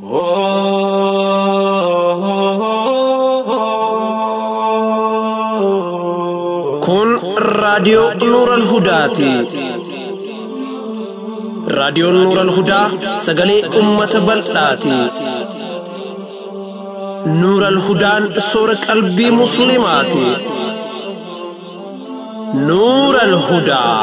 Kun raadiyoo Nuural Hudaati. Raadiyoon Nuural Hudaa sagalee uummata bal'aati. Nuural Hudaan soora qalbii Musliimaati. Nuural Hudaa.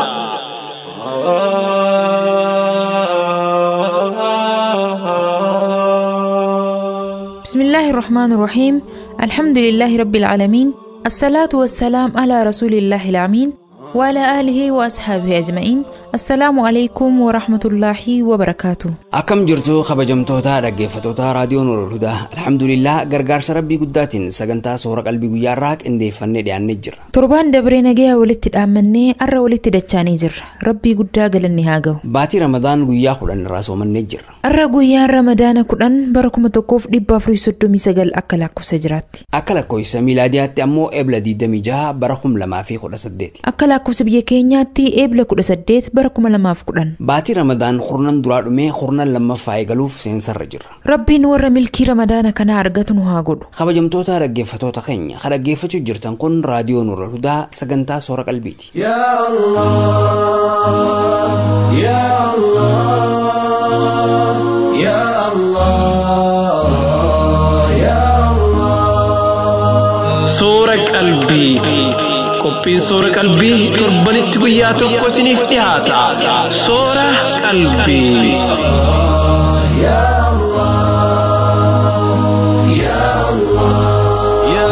بسم الله الرحمن الرحيم الحمد لله رب العالمين الصلاة والسلام على رسول الله الأمين وعلى آله وأصحابه أجمعين السلام عليكم ورحمة الله وبركاته Akkam jirtu kabajamtoota dhaggeeffattoota raadiyoo Nuurul Hudaa alhamdulillah gargaarsa rabbii guddaatiin sagantaa soora qalbii guyyaarraa qindeeffannee dhiyaannee jirra. torbaan dabree nagayaa walitti dhaammannee arra walitti dachaanii jirra rabbii guddaa galanni haa ga'u Baatii Ramadaan guyyaa kudhan irraa soomannee jirra. arra guyyaan ramadaana kudhan bara kuma tokkoof dhibba afurii soddomii sagal akka lakkoofsa jiraatti Akka lakkoofsa miilaadiyaatti ammoo eebla 26 bara 2018. akka lakkoofsa biyya keenyaatti eebla kudha saddeet bara kuma lamaaf kudhan Baatii Ramadaan kurnan duraa dhumee kurnan lammaffaa eegaluuf seensarra jirra. rabbiin warra milkii ramadaana kanaa argatu nu haa godhu Kabajamtoota dhaggeeffattoota keenya kan dhaggeeffachuu jirtan kun raadiyoo Nuurul Hudaa sagantaa soora qalbiiti. يا الله يا الله يا الله يا الله Soora qalbii. Qophiin soora qalbii torbanitti guyyaa tokko isiniif dhiyaata. Soora qalbii. يا الله يا الله يا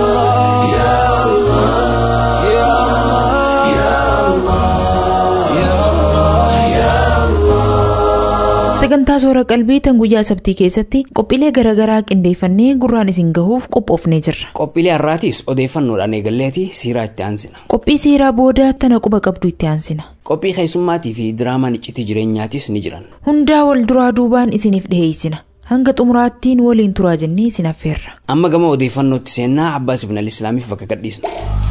الله يا الله يا الله يا الله يا الله sagantaa soora qalbii tan guyyaa sabtii keessatti qophiilee garaagaraa qindeeffannee gurraan isin gahuuf qophoofnee jirra Qophiilee har'aatis odeeffannoodhaan eegalleeti siiraa itti aansina. qophii siiraa booda tana quba qabdu itti aansina Qophii keessummaatii fi diraamaan iccitii jireenyaatis ni jiran. hundaa wal duraa duubaan isiniif dhiheessina hanga xumuraattiin waliin turaa jennee isin affeerra Amma gama odeeffannootti seennaa Abbaas Ibn Islaamiif bakka gadhiisna.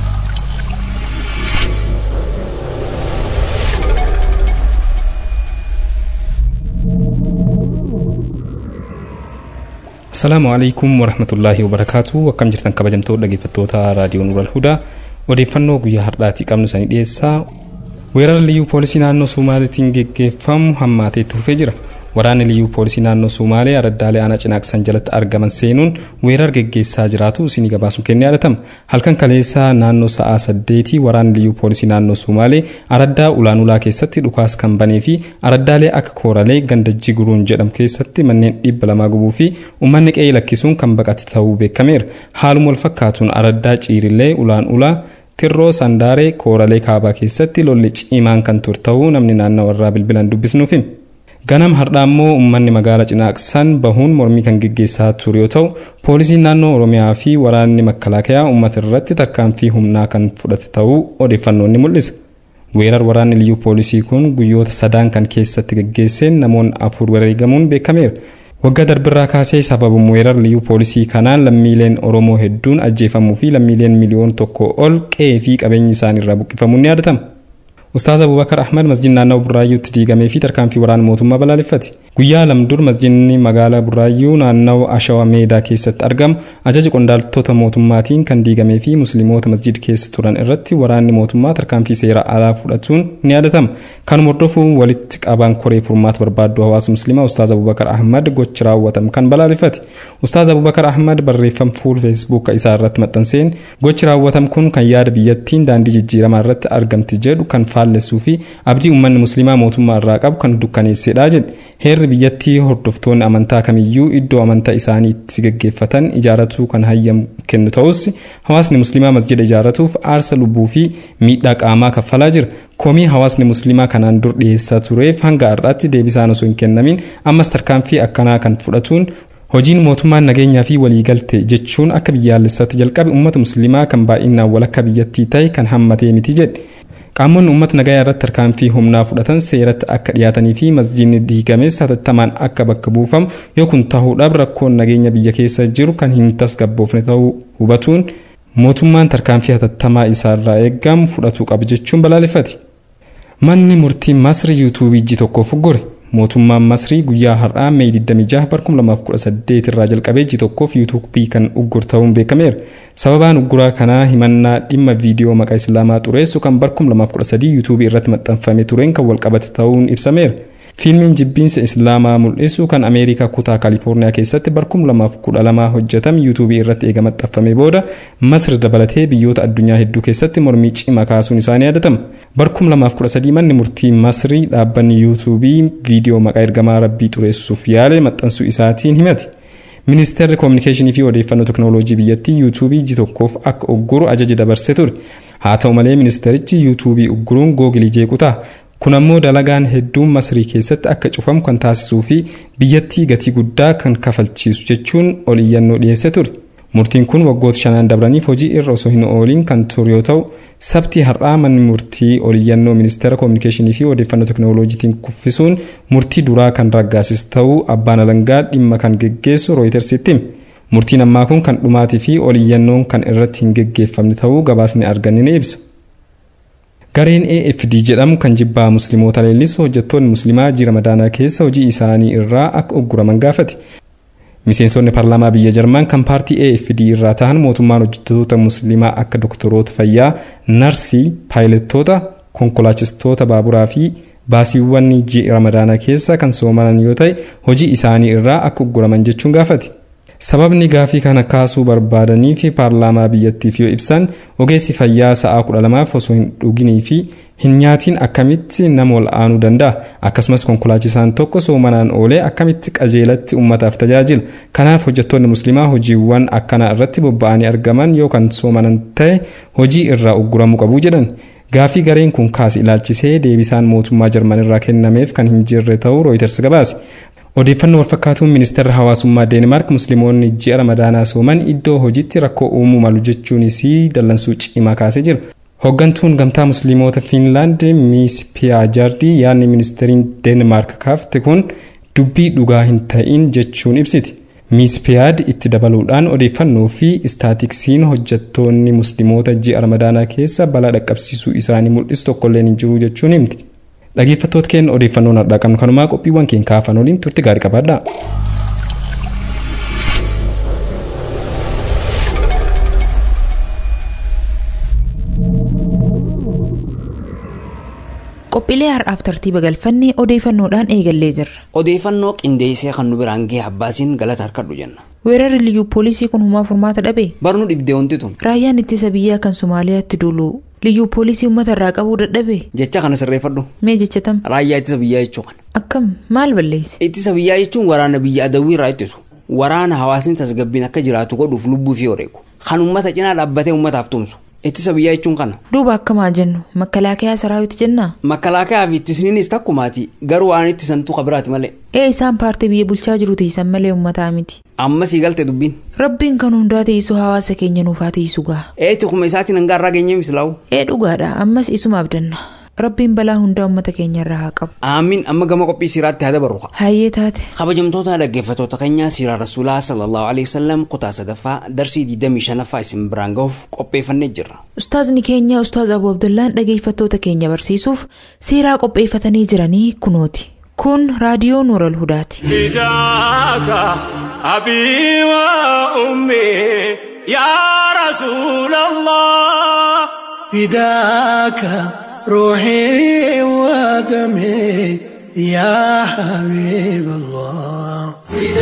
Asalaamu alaikum warahmatullaahi wabarakaatu akkam jirtan kabajamtoota dhaggeeffattoota raadiyoo Nuural Hudaa odeeffannoo guyyaa har'aatii qabnu sanii dhiyeessaa weerara liyyuu poolisii naannoo Sumaaleetiin geggeeffamu hammaateetti fufee jira waraanni liyyuu poolisii naannoo Sumaalee araddaalee aanaa cinaaqsan jalatti argaman seenuun weerara geggeessaa jiraatu isinii gabaasuun kennee yadatama halkan kaleessaa naannoo sa'aa saddeetii waraanni liyyuu poolisii naannoo Sumaalee araddaa ulaanulaa keessatti dhukaasa kan banee fi araddaalee akka kooralee gandajjii guruun jedhamu keessatti manneen dhibba lamaa gubuu fi uummanni qe'ee lakkisuun kan baqate ta'uu beekameera haaluma wal fakkaatuun araddaa ciirillee ulaan ulaa tirroo sandaaree kooralee kaabaa keessatti lolli cimaan kan ture ta'uu namni naannoo irraa bilbilaan dubbisnuuf hima. ganam har'aa immoo uummanni magaalaa cinaaqsan bahuun mormii kan geggeessaa ture yoo ta'u poolisiin naannoo oromiyaa fi waraanni makkalaakayaa uummata irratti tarkaanfii humnaa kan fudhate ta'uu odeeffannoon ni mul'isa. weerar waraanni liyyuu poolisii kun guyyoota sadaan kan keessatti geggeesseen namoonni afur wareegamuun beekameera. waggaa darbirraa kaasee sababuma weerar liyyuu poolisii kanaan lammiileen oromoo hedduun ajjeefamuu fi lammiileen miliyoon tokko ol qe'ee fi qabeenyi isaaniirraa buqqifamuun ni yaadatama. Ustaaz Abubakar Ahmad masjid naannoo Burraayyuutti diigamee fi tarkaanfii waraana mootummaa balaaleffate. Guyyaa lama dura masjidni magaalaa Burraayyuu naannoo Ashawa Meedaa keessatti argamu ajaja qondaaltota mootummaatiin kan diigamee fi musliimoota masjid keessa turan irratti waraanni mootummaa tarkaanfii seera alaa fudhatuun ni yaadatama. Kanuma hordofuun walitti qabaan koree furmaata barbaaddu hawaasa musliimaa Ustaaz Abubakar Ahmad gochi raawwatame kan balaaleffate. Ustaaz Abubakar Ahmad barreeffama fuula feesbuuka isaa irratti maxxanseen gochi raawwatame kun kan yaada biyyattiin daandii jijjiiramaa irratti argamti jedhu kan faallessuu fi abdii uummanni musliimaa mootummaa irraa qabu kan dukkaneessedha jedhe. Heerri biyyattii hordoftoonni amantaa kamiyyuu iddoo amantaa isaanii itti gaggeeffatan ijaarratuu kan hayyamu kennu ta'us hawaasni musliimaa masjida ijaarratuuf aarsa lubbuu fi miidhaa qaamaa kaffalaa jira. Komii hawaasni musliimaa kanaan dur dhiyeessaa tureef hanga har'aatti deebisaan osoo hin kennamin ammas tarkaanfii akkanaa kan fudhatuun hojiin mootummaan nageenyaa fi waliigalte jechuun akka biyyaalessaatti jalqabe uummata musliimaa kan baay'inaan walakka biyyattii ta'e kan hammatee miti jedhe. Qaamonni uummata nagayaa irratti tarkaanfii humnaa fudhatan seeratti akka dhiyaatanii fi masjiidni diigames hatattamaan akka bakka buufamu yoo kun ta'uudhaaf rakkoon nageenya biyya keessa jiru kan hin tasgabboofne ta'uu hubatuun mootummaan tarkaanfii hatattamaa isaarraa eeggamu fudhatuu qaba jechuun balaaleffate. Manni murtii Masri yuutuubii iji tokkoof gore. mootummaan masrii guyyaa har'aa mee 26 barkum 2018 irraa jalqabee ji tokkoof yuutuubii kan uggur ta'uun beekameera sababaan ugguraa kanaa himannaa dhimma viidiyoo maqaa islaamaa xureessu kan barkum 2013 yuutuubii irratti maxxanfame tureen kan walqabate ta'uun ibsameera fiilmiin jibbiinsa islaamaa mul'isu kan ameerikaa kutaa kaalifoorniyaa keessatti barkum 2012 hojjetame yuutuubii irratti eega maxxanfame booda masri dabalatee biyyoota addunyaa hedduu keessatti mormii cimaa kaasuun isaanii yaadatama barkum 2013 manni murtii masrii dhaabbanni yuutuubii viidiyoo maqaa ergamaa rabbii xureessuuf yaale maxxansuu isaatiin himate ministeerri koominikeeshinii fi odeeffannoo teknooloojii biyyattii yuutuubii ji tokkoof akka ugguru ajaja dabarsee ture haa ta'u malee ministeerichi yuutuubii ugguruun googilii jeequtaa kun ammoo dalagaan hedduun masrii keessatti akka cufamu kan taasisuu fi biyyattii gatii guddaa kan kafalchiisu jechuun ol iyyannoo dhiyeesse ture. Murtiin kun waggoota shanaan dabraniif hojii irra osoo hin ooliin kan ture yoo ta'u, sabtii har'aa manni murtii ol iyyannoo ministeera koominikeeshinii fi odeeffannoo teknooloojiitiin kuffisuun murtii duraa kan raggaasis ta'uu abbaan alangaa dhimma kan geggeessu rooyitersitti hime. Murtiin ammaa kun kan dhumaatii fi ol iyyannoon kan irratti hin geggeeffamne ta'uu gabaasni arganne ni ibsa. Gareen AFD jedhamu kan jibbaa musliimoota leellisu hojjettoonni muslimaa ji'a ramadaanaa keessa hojii isaanii irraa akka ugguraman gaafate. Miseensonni paarlaamaa biyya Jarmaan kan paartii AFD irraa ta'an mootummaan hojjettoota muslimaa akka doktoroota fayyaa, narsii, paayilettoota, konkolaachistoota baaburaa fi baasiiwwan ji'a ramadaanaa keessa kan soomanan yoo ta'e hojii isaanii irraa akka ugguraman jechuun gaafate. sababni gaafii kana kaasuu barbaadanii fi paarlaamaa biyyattiif yoo ibsan ogeessi fayyaa sa'aa kudha lamaaf osoo hin dhuginii fi hin nyaatiin akkamitti nama ol aanuu danda'a akkasumas konkolaachisaan tokko soomanaan oolee akkamitti qajeelatti ummataaf tajaajila kanaaf hojjettoonni muslimaa hojiiwwan akkanaa irratti bobba'anii argaman yookaan soomanan ta'e hojii irraa ugguramuu qabu jedhan gaafii gareen kun kaase ilaalchisee deebisaan mootummaa jarman irraa kennameef kan hin jirre ta'uu rooyiters gabaase odeeffannoo walfakkaatuun ministeerri hawaasummaa deenmaark musliimoonni ji'a ramadaanaa sooman iddoo hojiitti rakkoo uumuu malu jechuunis dallansuu cimaa kaasee jira. Hoggantuun gamtaa musliimoota Fiinlaand Miis Piyaajaardii yaadni ministeeriin Deenmaark kaafte kun dubbii dhugaa hin ta'in jechuun ibsiti. Miis Piyaad itti dabaluudhaan odeeffannoo fi istaatiksiin hojjettoonni musliimoota ji'a ramadaanaa keessa balaa dhaqqabsiisuu isaanii mul'isu tokkolleen hin jiru jechuun himti. dhaggeeffattoota keenya odeeffannoon har'aa qabnu kanumaa qophiiwwan keenya kaafan waliin turte gaarii qabaadha. Qophiilee har'aaf tartiiba galfanne odeeffannoodhaan eegallee jirra. Odeeffannoo qindeessee kan nu biraan ga'e abbaasiin galata harkadhu jenna. Weerarri liyyuu poolisii kun humaa furmaata dhabe. Barnuu dhibdee wanti tun. Raayyaan ittisa biyyaa kan Somaaliyaatti duulu liyyuu poolisii uummata irraa qabuu dadhabe. Jecha kana sirreeffadhu. Mee jechatam. Raayyaa ittisa biyyaa jechuu kana. Akkam maal balleesse? Ittisa biyyaa jechuun waraana biyya adawwii irraa ittisu. Waraana hawaasni tasgabbiin akka jiraatu godhuuf lubbuu fi wareegu. Kan uummata cinaa dhaabbatee uummataaf tumsu. Ittisa biyyaa jechuun kana. Duuba akkamaa jennu makalaakaa saraawiti jennaa? Makalaakaa fi ittisniinis takkumaati garuu waan ittisantu qabiraati malee. Ee isaan paartii biyya bulchaa jiru tiisan malee uummataa miti. Amma sii galte dubbiin. Rabbiin kan hundaa teessu hawaasa keenya nuufaa teessu gaa. Eeti kuma isaatiin hangaa irraa geenye mislaa'u. Ee dhugaadha ammas isuma abdanna. Rabbiin balaa hundaa uummata keenya irraa haa qabu. Aamiin amma gama qophii siiraatti haa dabaru. Hayyee taate. Kabajamtoota dhaggeeffattoota keenyaa siiraa rasuulaa sallallahu alaihi wasallam kutaa sadaffaa darsii 25ffaa isin biraan gahuuf qopheeffannee jirra. Ustaazni keenya Ustaaz Abu Abdullaan dhaggeeffattoota keenya barsiisuuf siiraa qopheeffatanii jiranii kunooti. Kun raadiyoo Nuural Hudaati. فداك أبي وأمي يا رسول الله فداك روحي ودمي يا حبيب الله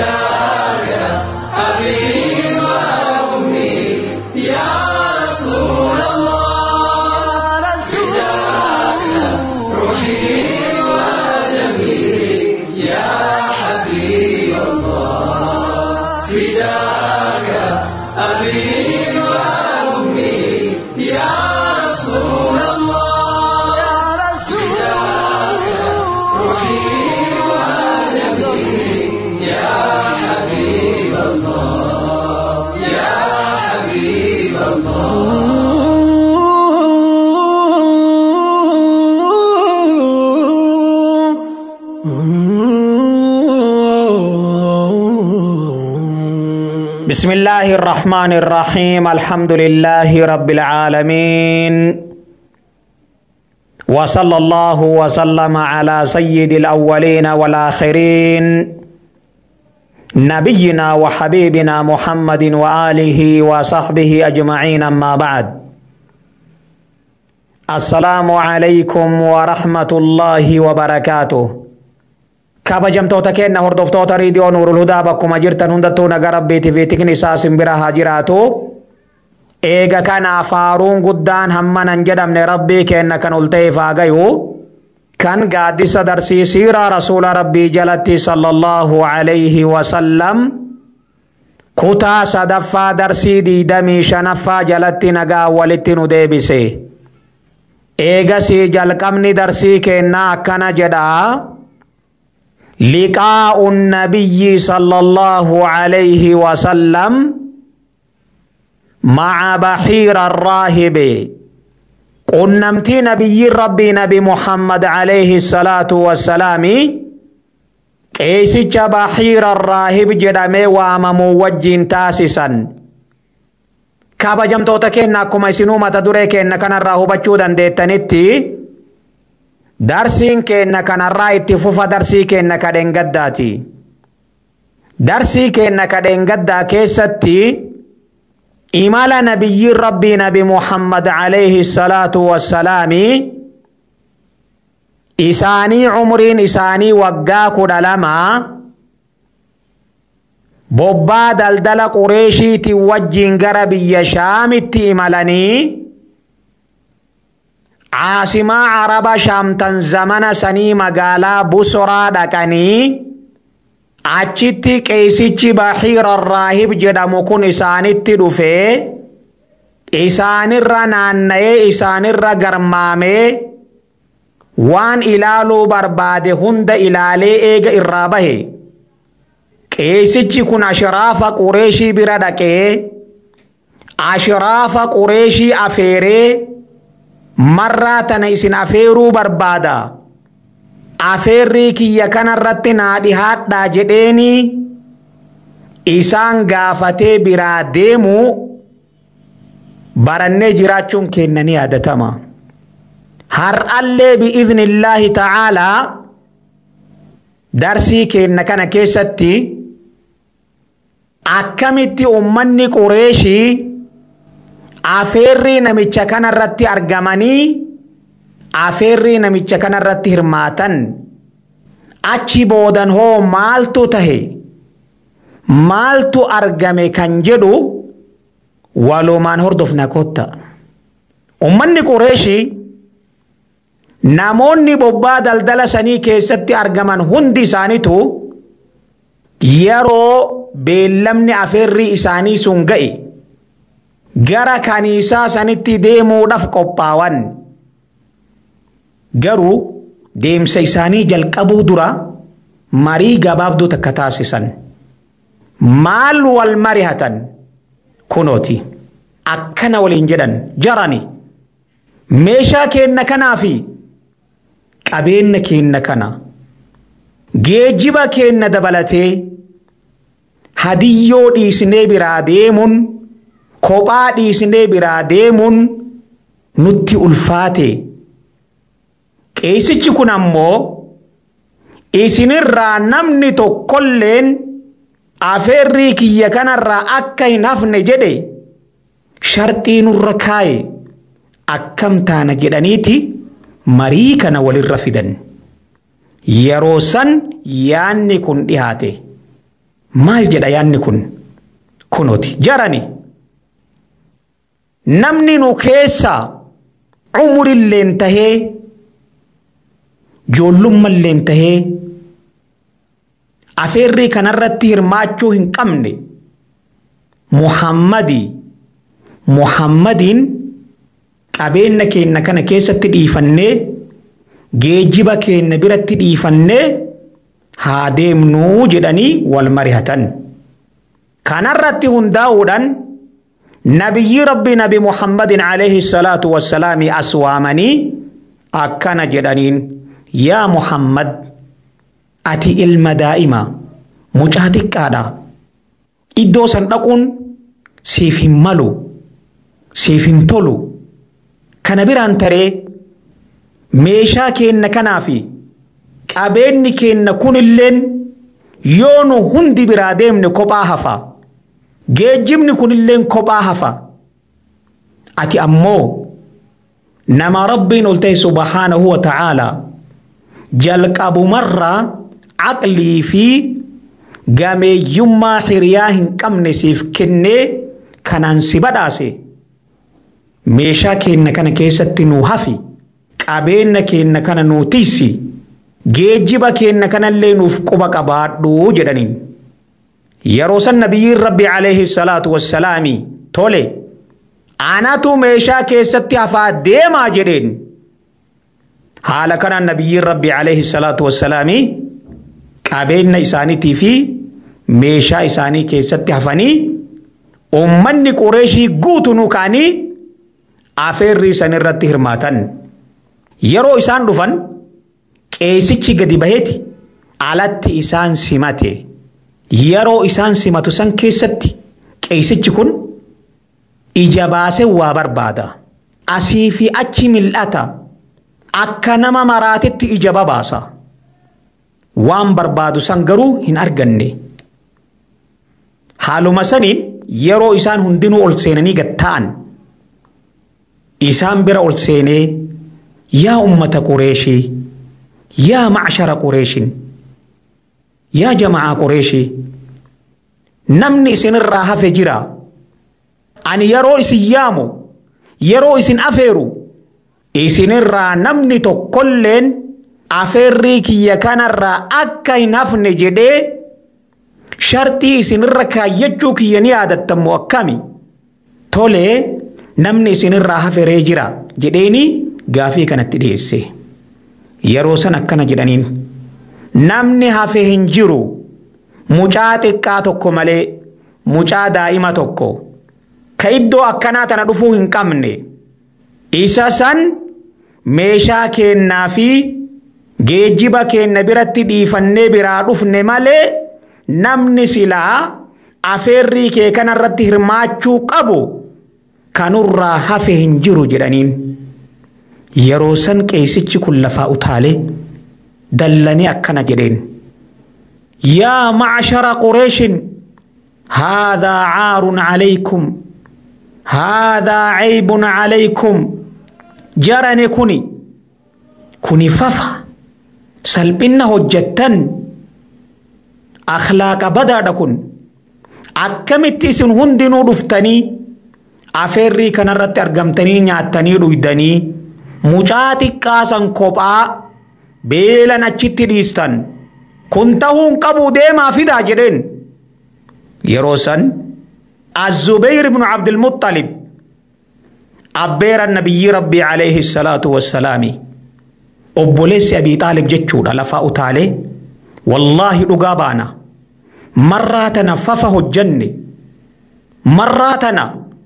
بسم الله الرحمن الرحيم الحمد لله رب العالمين وصلى الله وسلم على سيد الأولين والآخرين نبينا وحبيبنا محمد وآله وصحبه أجمعين أما بعد السلام عليكم ورحمة الله وبركاته kabajamtoota keenya hordoftoota riidiyoo nuurul hudaa bakkuma jirtan hundattuu nagaa rabbiitii fi tikni isaa simbira haa jiraatu eega kana faaruun guddaan hammanan jedhamne rabbii keenya kan ol ta'eef haa gayu kan gaaddisa darsii siiraa rasuula rabbii jalatti sallallahu alayhi wasallam kutaa sadaffaa darsii diidamii shanaffaa jalatti nagaa walitti nu deebise eegasii jalqabni darsii kennaa akkana jedhaa لقاء النبي صلى الله عليه وسلم مع بحير الراهب قنمتي نبي ربي نبي محمد عليه الصلاة والسلام قيسج بحير الراهب جدامي واممو وجين تاسسا kabajamtoota keenya akkuma isinuu mata duree keenya kanarraa hubachuu dandeettanitti darsiin keenya kanarraa itti fufa darsii keenya kadheen gaddaati. Darsii keenya kadheen gaddaa keessatti imala nabiyyiin rabbii nabi Muhammad alayhi salaatu wassalaami isaanii umriin isaanii waggaa kudha lama bobbaa daldala qureeshiitiin wajjiin gara biyya shaamitti imalanii caasimaa araba shaamtan zamana sanii magaalaa busoraa dhaqanii achitti qeesichi baxiira raahib jedhamu kun isaanitti dhufee isaanirra naanna'ee isaanirra garmaamee waan ilaaluu barbaade hunda ilaalee eega irraa bahe qeesichi kun ashraafa qureeshii bira dhaqee ashraafa qureeshii afeeree marraa tana isin afeeruu barbaada afeerrii kiyya kanarratti naa dhihaadhaa jedheeni isaan gaafatee biraa deemu barannee jiraachuun keenya ni yaadatama har'allee bi'iznillaahi ta'aalaa darsii keenya kana keessatti akkamitti ummanni qureeshii afeerrii namicha kanarratti argamanii afeerrii namicha kanarratti hirmaatan achi boodan hoo maaltu tahe maaltu argame kan jedhu walumaan hordofna kotta ummanni qureeshii namoonni bobbaa daldala sanii keessatti argaman hundi isaanitu yeroo beellamni afeerrii isaanii sun ga'e gara kaniisaa sanitti deemuudhaaf qophaawan garuu deemsa isaanii jalqabuu dura marii gabaabduu takka taasisan maal wal marihatan kunooti akkana waliin jedhan jarani meeshaa keenna kanaa fi qabeenya keenna kana geejjiba keenna dabalatee hadiyyoo dhiisnee biraa deemuun kophaa dhiisnee biraa deemuun nutti ulfaate qeesichi kun ammoo isinirraa namni tokkolleen afeerrii kiyya kanarraa akka hin hafne jedhe sharxii nurra kaaye akkam taana jedhaniiti marii kana walirra fidan yeroo san yaanni kun dhihaate maal jedha yaanni kun kunooti jarani namni nu keessa umurilleen tahee joollummalleen tahee afeerrii kanarratti hirmaachuu hin qabne muhammadii muhammadiin qabeenya keenya kana keessatti dhiifannee geejjiba keenya biratti dhiifannee haa deemnuu jedhanii wal marihatan kanarratti hundaa'uudhaan nabiyyi rabbi nabi muhammadin alayhi salaatu wassalaami as waamanii akkana jedhaniin yaa muhammad ati ilma daa'ima mucaa xiqqaadha iddoo san dhaquun siif hin malu siif hin tolu kana biraan taree meeshaa keenna kanaa fi qabeenyi keenna kunilleen yoo nu hundi biraa deemne kophaa hafa geejjibni kunilleen kophaa hafa ati ammoo nama rabbiin ol ta'e subhaanahu wa ta'aalaa jalqabumarraa aqlii fi gameeyyummaa hiriyaa hin qabne siif kennee kanaan si badhaase meeshaa keenna kana keessatti nuu hafi qabeenya keenna kana nuu tisi geejjiba keenna kanallee nuuf quba qabaadhu jedhaniin yeroo san nabiyyiin rabbi alayhi salaatu wassalaami tole anatu meeshaa keessatti hafaa deemaa jedheen haala kanaan nabiyyiin rabbi alayhi salaatu wassalaami qabeenya isaaniitii fi meeshaa isaanii keessatti hafanii ummanni qureeshii guutunuu ka'anii afeerri san irratti hirmaatan yeroo isaan dhufan qeesichi gadi baheeti alatti isaan simate yeroo isaan simatu san keessatti qeesichi kun ija baasee waa barbaada asii fi achi mil'ata akka nama maraatetti ija babaasa waan barbaadu san garuu hin arganne haaluma saniin yeroo isaan hundinuu ol seenanii gatta'an isaan bira ol seenee yaa ummata qureeshii yaa macshara qureeshin yaa jama'aa qureeshii namni isinirraa hafe jira ani yeroo isin yaamu yeroo isin afeeru isinirraa namni tokkolleen afeerrii kiyya kanarraa akka hin hafne jedhee shartii isinirra kaayyachuu kiyya ni yaadattammoo akkami tolee namni isinirraa haferee jira jedheeni gaafii kanatti dhiyeesse yeroo san akkana jedhaniin namni hafe hin jiru mucaa xiqqaa tokko malee mucaa daa'ima tokko ka iddoo akkanaa tana dhufuu hin qabne isa san meeshaa keennaa fi geejjiba keenna biratti dhiifannee biraa dhufne malee namni silaa afeerrii kee kanarratti hirmaachuu qabu kanurraa hafe hin jiru jedhaniin yeroo san qeesichi kun lafaa utaalee dallanii akkana jedheen yaa macshara qureeshin haadhaa caarun calaykum haadhaa caybun calaykum jarane kuni kuni fafa salphinna hojjettan akhlaaqa badaadha kun akkamitti isin hundinuu dhuftanii afeerrii kanarratti argamtanii nyaattanii dhuydanii mucaa xiqqaasan kophaa beelan achitti dhiistan kun ta'uun qabuu deemaa fidaa jedheen yeroo san الزبير بن عبد المطلب أبير النبي ربي عليه الصلاة والسلام أبوليس أبي طالب جتشودا لفا أتالي والله لقابانا مراتنا ففه الجنة مراتنا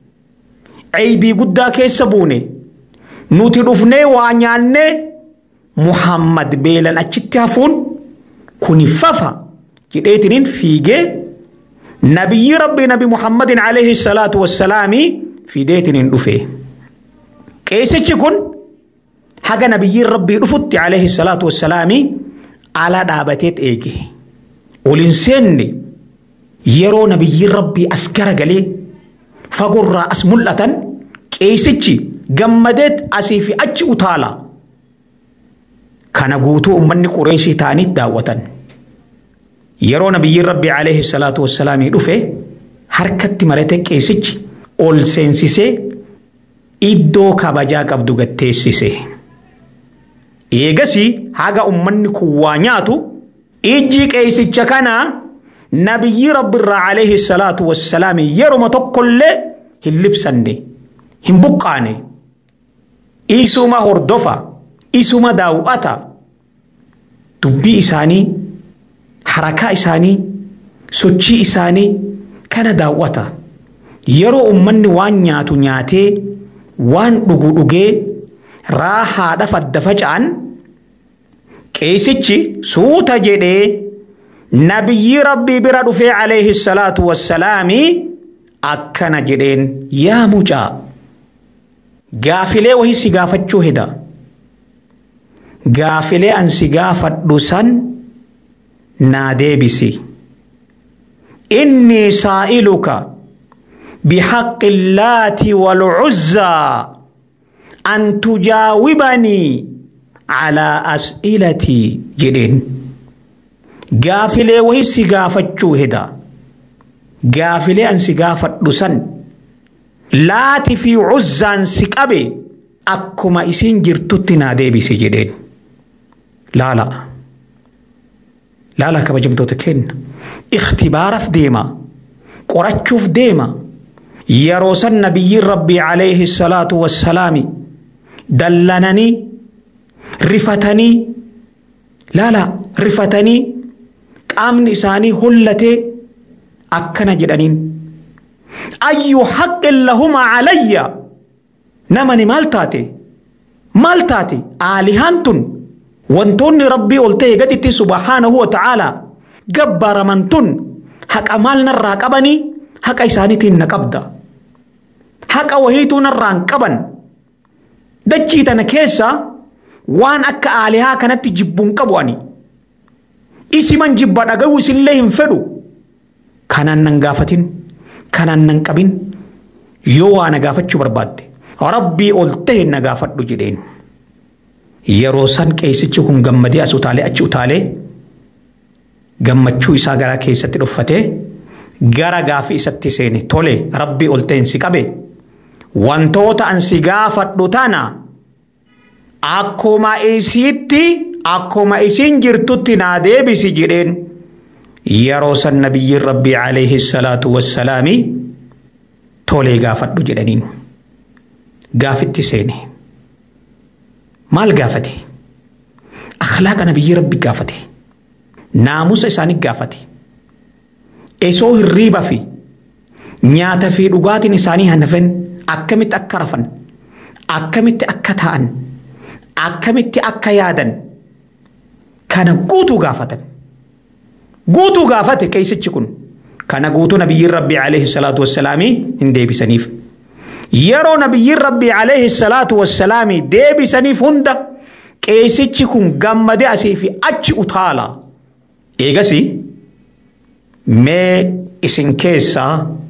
عيبي قدا كيسبوني nuti dhufnee waa nyaannee muhammad beelan achitti hafuun kuni fafa jedheetiniin fiigee nabiyyi rabbii nabi muhammadin alayhi salaatu wassalaami fideetiniin dhufe qeesichi kun haga nabiyyiin rabbii dhufutti alayhi salaatu wassalaami ala dhaabateet eege olin seenne yeroo nabiyyiin rabbii as garagalee fagurraa as mul'atan qeesichi gammadeet asii fi achi utaala kana guutuu ummanni qureeshii ta'anii daawwatan yeroo nabiyyiin rabbii alayhi salaatu wassalaamii dhufe harkatti marate qeesichi ol seensisee iddoo kabajaa qabdu gatteessise eegasii haga ummanni kun waa nyaatu ijji qeesicha kanaa nabiyyi rabbiirraa alayhi salaatu wassalaamii yeruma tokkollee hin libsanne hin buqqaane isuma hordofa isuma daawwata dubbii isaanii harakaa isaanii sochii isaanii kana daawwata yeroo ummanni waan nyaatu nyaatee waan dhugu dhugee raahaadha fadda faca'an qeesichi suuta jedhee nabiyyi rabbii bira dhufee alayhi salaatu wassalaamii akkana jedheen yaa mucaa gaafilee wahii si gaafachuu heda gaafilee ansi gaafadhu san naa deebisi innii saa'iluka بحق اللات والعزى أن تجاوبني على أسئلتي جدين قافلي وهي سقافة هدا قافلي أن سقافة لسن لات في عزى سقبي أكما إسين جرتتنا دي بسي جدين لا لا لا لا كما جمتو تكين اختبار في ديما قرأتشوف ديما yeroo san nabiyyiin rabbii alayhi salaatu wassalaami dallananii rifatanii laala rifatanii qaamni isaanii hollatee akkana jedhaniin ayyu haqqin lahumaa calayya namani maal taate maal taate aalihaan tun wantoonni rabbii ol ta'e gaditti subhaanahu wa ta'aalaa gabbaraman tun haqa maal narraa qabanii haqa isaaniitiin na qabda haqa wahiituu narraan qaban dachii tana keessa waan akka aalihaa kanatti jibbuun qabu ani isiman jibba dhaga'uu isillee hin fedhu kanaan nan gaafatin kanaan nan qabin yoo waa na gaafachuu barbaadde rabbii ol ta'e na gaafadhu jedheen yeroo san qeessichi kun gammadee as utaalee achi utaalee gammachuu isaa garaa keessatti dhuffatee gara gaafii isatti seene tole rabbii ol ta'e si qabe wantoota an si gaafadhu tana akkuma isiitti akkuma isin jirtutti naa deebisi jedheen yeroo san nabiyyiin rabbii alayhi salaatu wassalaami tolee gaafadhu jedhaniin gaafitti seene maal gaafate akhlaaqa nabiyyi rabbi gaafate naamusa isaanii gaafate esoo hirriiba fi nyaata fi dhugaatiin isaanii hanafan akkamitti akka rafan akkamitti akka ta'an akkamitti akka yaadan kana guutuu gaafatan guutuu gaafate qeessichi kun kana guutuu nabiyyiin rabbii alayhi salaatu wassalaamii hin deebisaniif yeroo nabiyyiin rabbii alayhi salaatu wassalaamii deebisaniif hunda qeessichi kun gammadee asii fi achi utaala eegasi mee isin keessaa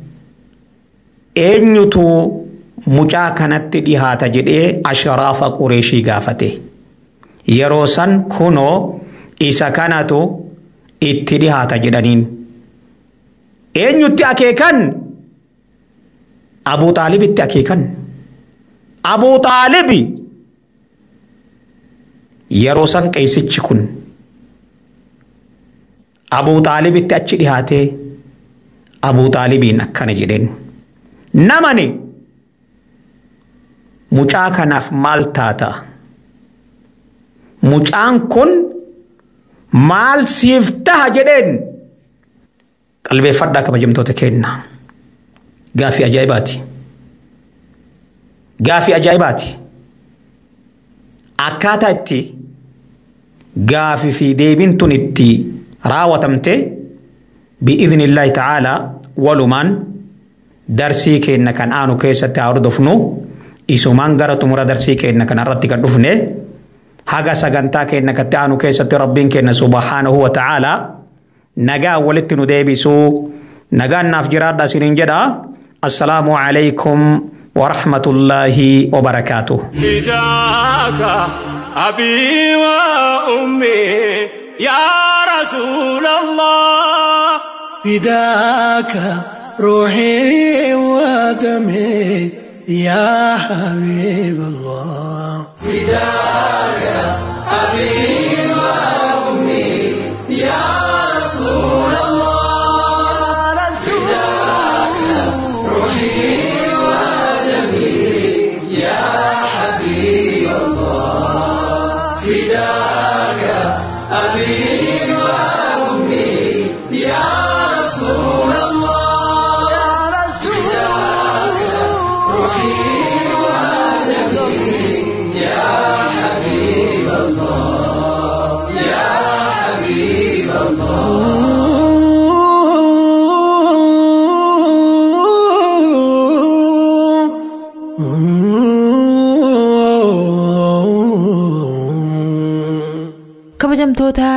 eenyutu mucaa kanatti dhihaata jedhee ashraafa qureeshii gaafate yeroo san kunoo isa kanatu itti dhihaata jedhaniin eenyutti akeekan abuu xaalibitti akeekan abuu xaalibi yeroo san qeessichi kun abuu xaalibitti achi dhihaatee abuu xaalibiin akkana jedheen namani mucaa kanaaf maal taata mucaan kun maal siif taha jedheen qalbeeffadhaa kabajamtoota keenna gaafii ajaa'ibaati gaafii ajaa'ibaati akkaataa itti gaafii fi deebiin tun itti raawwatamte bi'idhnillaahi ta'aalaa walumaan darsii keenna kan aanu keessatti haa hordofnu isumaan gara xumura darsii keenna kan irratti kan dhufne haga sagantaa keenna katti aanu keessatti rabbiin keenna subhaanahu wa ta'aalaa nagaa walitti nu deebisuu nagaan naaf jiraadha isiniin jedha assalaamu alaykum ورحمة الله وبركاته فداك أبي وأمي يا رسول الله فداك روحي ودمي يا حبيب الله حبيب الله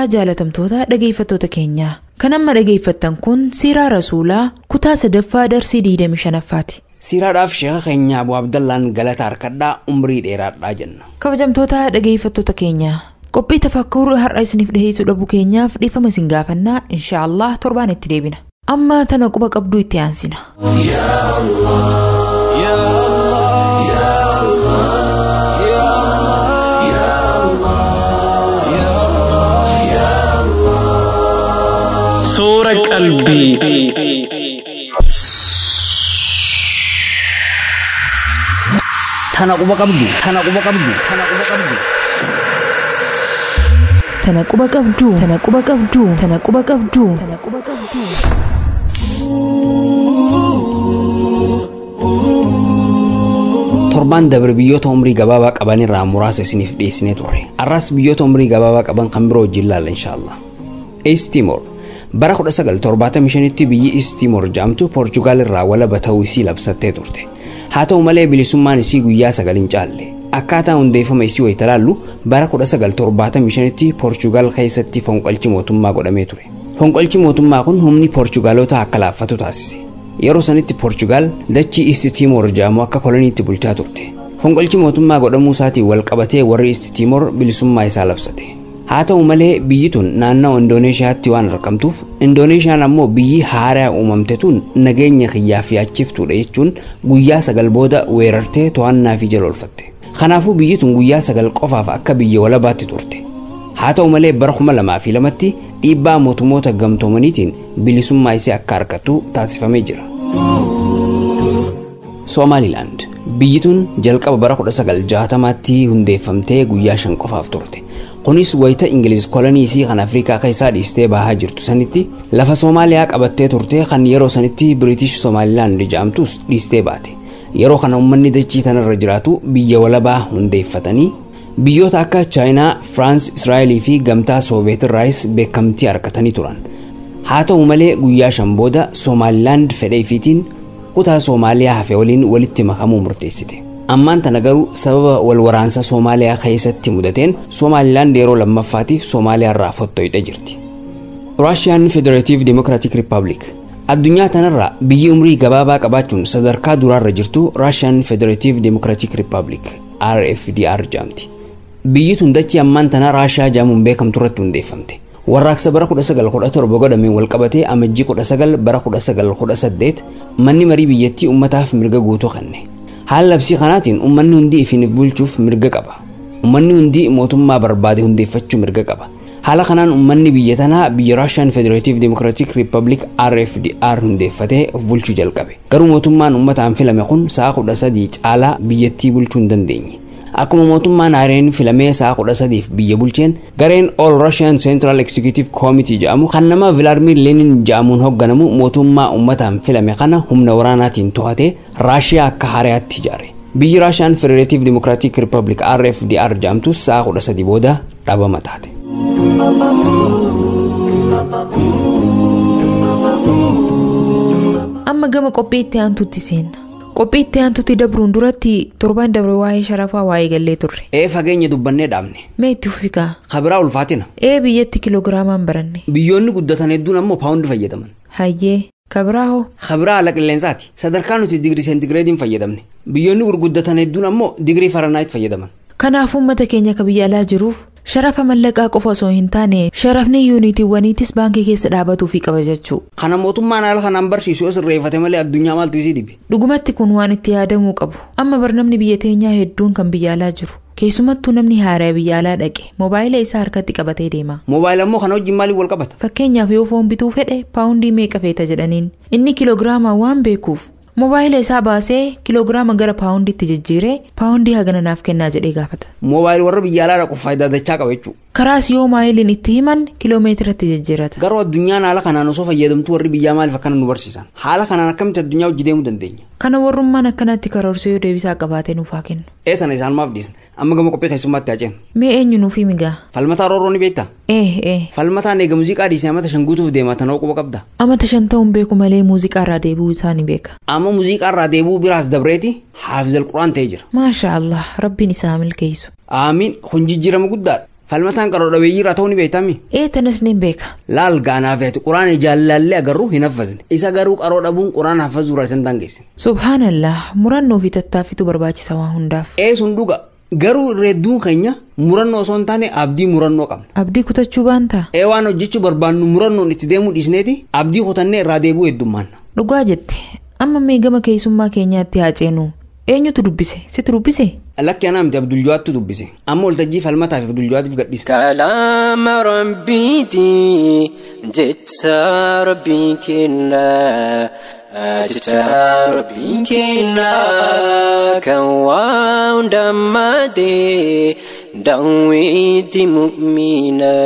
jaalatamtoota dhageeffattoota keenyaa kan amma dhageeffattan kun siiraa rasuulaa kutaa sadaffaa darsii 25ffaati. siiraadhaaf sheeka keenya abu abdallaan galata harkadhaa umrii dheeraadhaa jenna kabajamtoota dhageeffattoota keenyaa qophii tafakkur har'a isiniif dhiheessuu dhabuu keenyaaf dhiifama isin gaafannaa inshaallah torbaan itti deebina amma tana quba qabduu itti aansina. Suura qalbii. tana quba qabdu tana quba qabdu tana quba qabdu tana quba qabduu tana quba qabduu tana quba qabduu tana quba qabduu. torbaan dabre biyyoota umrii gabaabaa qaban irraa muraasa isiniif dhiyeessinee turre arras biyyoota umrii gabaabaa qaban kan biroo wajjin laalla inshaallah east timor bara 1975tti biyyi east timor jedhamtu poorchugaal irraa walaba ta'uu isii labsattee turte haa ta'u malee bilisummaan isii guyyaa sagal hin caalle akkaataa hundeeffama isii wayita laallu bara 1975tti poorchugaal keessatti fonqolchi mootummaa godhamee ture fonqolchi mootummaa kun humni poorchugaalota akka laaffatu taasise yeroo sanitti poorchugaal dachii isti tiimoor jedhamu akka koloniitti bulchaa turte fonqolchi mootummaa godhamuu isaatiin wal qabatee warri isti tiimoor bilisummaa isaa labsate haa ta'u malee biyyi tun naannawa indooneeshiyaatti waan argamtuuf indooneeshiyaan ammoo biyyi haaraa uumamte tun nageenya kiyyaaf yaachiftuudha jechuun guyyaa sagal booda weerartee to'annaa fi jala oolfatte kanaafuu biyyi tun guyyaa sagal qofaaf akka biyya walabaatti turte haa ta'u malee bara kuma lamaa fi lamatti dhiibbaa mootummoota gamtoomaniitiin bilisummaa isii akka argattu taasifamee jira. Somaalilaand biyyi tun jalqaba bara 1960tti hundeeffamtee guyyaa shan qofaaf turte. Kunis wayita Ingiliz kolonii isii kan Afrikaa keessaa dhiistee bahaa jirtu sanitti lafa Soomaaliyaa qabattee turte kan yeroo sanitti Biriitish Somaalilaand jedhamtus dhiistee baate. Yeroo kana uummanni dachii tanarra jiraatu biyya walabaa hundeeffatanii biyyoota akka chaayinaa firaans israa'elii fi gamtaa sooviyeet irraayis beekamtii argatanii turan haa ta'u malee guyyaa shan booda soomaalilaand fedha ifiitiin kutaa soomaaliyaa hafe waliin walitti makamuu murteessite ammaan tana garuu sababa wal waraansa soomaaliyaa keessatti mudateen soomaalilaand yeroo lammaffaatiif soomaaliyaa irraa fottoyxe jirti raashiyaan federatiiv dimokiraatik riippaabilik addunyaa tanarra biyyi umrii gabaabaa qabaachuun sadarkaa duraarra jirtu raashiyaan federatiiv dimokiraatik riippaabilik rfdr jedhamti biyyi tun dachii ammaan tana raashiyaa jedhamuun beekamtu irratti hundeeffamte warraaqsa bara 1917 godhameen walqabatee amajjii 19 bara 1918 manni marii biyyattii ummataaf mirga guutuu kenne haala labsii kanaatiin ummanni hundi ifiin bulchuuf mirga qaba ummanni hundi mootummaa barbaade hundeeffachuu mirga qaba haala kanaan ummanni biyya tanaa biyya raashiyaan federatiiv dimokiraatik riippaabilik rfdr hundeeffatee of bulchuu jalqabe garuu mootummaan ummataan filame kun sa'a kudha sadii caalaa biyyattii bulchuu hin dandeenye akkuma mootummaan haareen filamee sa'a kudha sadiif biyya bulcheen gareen all russian central executive committee jedhamu kan nama vilaadimir lenin jedhamuun hoogganamu mootummaa ummataan filame kana humna waraanaatiin to'atee raashiyaa akka haaraatti ijaare biyyi raashiyaan federatiiv dimokiraatik riippaabilik rfdr jedhamtus sa'a kudha sadii booda dhabama taate. amma gama qophii itti aantutti seenna qophii itti aantutti dabruun duratti torban dabre waa'ee sharafaa waa'ee gallee turre ee fageenya dubbannee dhaabne mee itti fufikaa kabiraa ulfaatina ee biyyatti kiloogiraamaan baranne biyyoonni guddatan hedduun ammoo paawundi fayyadaman hayyee kabiraa hoo kabiraa haala qilleensaati sadarkaa nuti digirii seentigireediin fayyadamne biyyoonni gurguddatan hedduun ammoo digirii faranaayit fayyadaman kanaaf uummata keenya ka biyya alaa jiruuf sharafa mallaqaa qofa osoo hin taane sharafni yuunitiiwwaniitis baankii keessa dhaabatuu fi qaba jechuu kana mootummaan haala kanaan barsiisu yoo sirreeffate malee addunyaa maaltu isii dibe dhugumatti kun waan itti yaadamuu qabu amma barnamni biyya teenyaa hedduun kan biyya alaa jiru keessumattuu namni haaraa biyya alaa dhaqe moobaayila isaa harkatti qabatee deema moobaayila immoo kana wajjin maaliif wal qabata fakkeenyaaf yoo foon bituu fedhe paawundii meeqa feeta jedhaniin inni kiloogiraamaa waan beekuuf moobaayila isaa baasee kiloogiraama gara paawundiitti jijjiiree paawundii hagana naaf kennaa jedhee gaafata moobaayil warra biyya alaa dhaquuf faayidaa dachaa qaba jechuudha karaas yoo maayiliin itti himan kiloomeetiratti jijjiirata garuu addunyaan haala kanaan osoo fayyadamtu warri biyyaa maaliif akkana nu barsiisan haala kanaan akkamitti addunyaa hojii deemuu dandeenya kana warrummaan akkanatti karoorsee yoo deebisaa qabaatee nuuf haa kennu ee tana isaan maaf dhiisna amma gama qophii keessummaatti haa ceenu mee eenyu nuufi migaa falmataa rooroo ni beektaa ee ee falmataan eega muuziqaa dhiisee amata shan guutuuf deemaa tanoo quba qabda amata shan ta'uun beeku malee muuziqaa irraa deebi'uu isaa ni beeka amma muuziqaa irraa deebi'uu biraas dabreeti haafizal quraan ta'ee jira maasha allah rabbiin isaa milkeessu aamiin kun jijjiirama guddaadha falmataan qaroo dhabeeyyii irraa ta'uu ni beektami ee tanas nin beeka laal gaanaaf ati quraana jaallallee agarru hin haffazne isa garuu qaroo dhabuun quraana haffazuu irraa isan dangeessin subhaanallah murannoo fi tattaaffitu barbaachisa waan hundaaf ee sun dhuga garuu hedduun keenya murannoo osoo hin taane abdii murannoo qabna abdii kutachuu baantaa ee waan hojjechuu barbaannu murannoon itti deemuu dhiisneeti abdii kutannee irraa deebuu heddummaanna dhugaa jette amma mee gama keessummaa keenyaatti haa ceenu eenyutu dubbise situ dubbise lakki anaa miti abduljawaattu dubbise amma waltajjii falmataa fi abduljawaatiif gadhiisa كلام ربيتي جت ربي كنا جت ربي كنا كوان دمتي دويت مؤمنا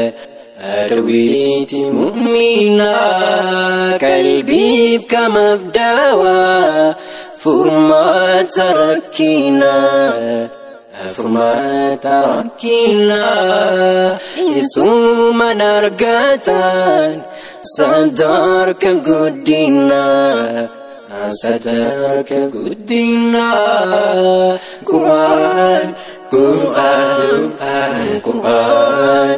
دويت مؤمنا قلبي كما بداوى فرما تركينا فرما تركينا يسوم نرقاتا صدرك قدينا صدرك قدينا قرآن قرآن قرآن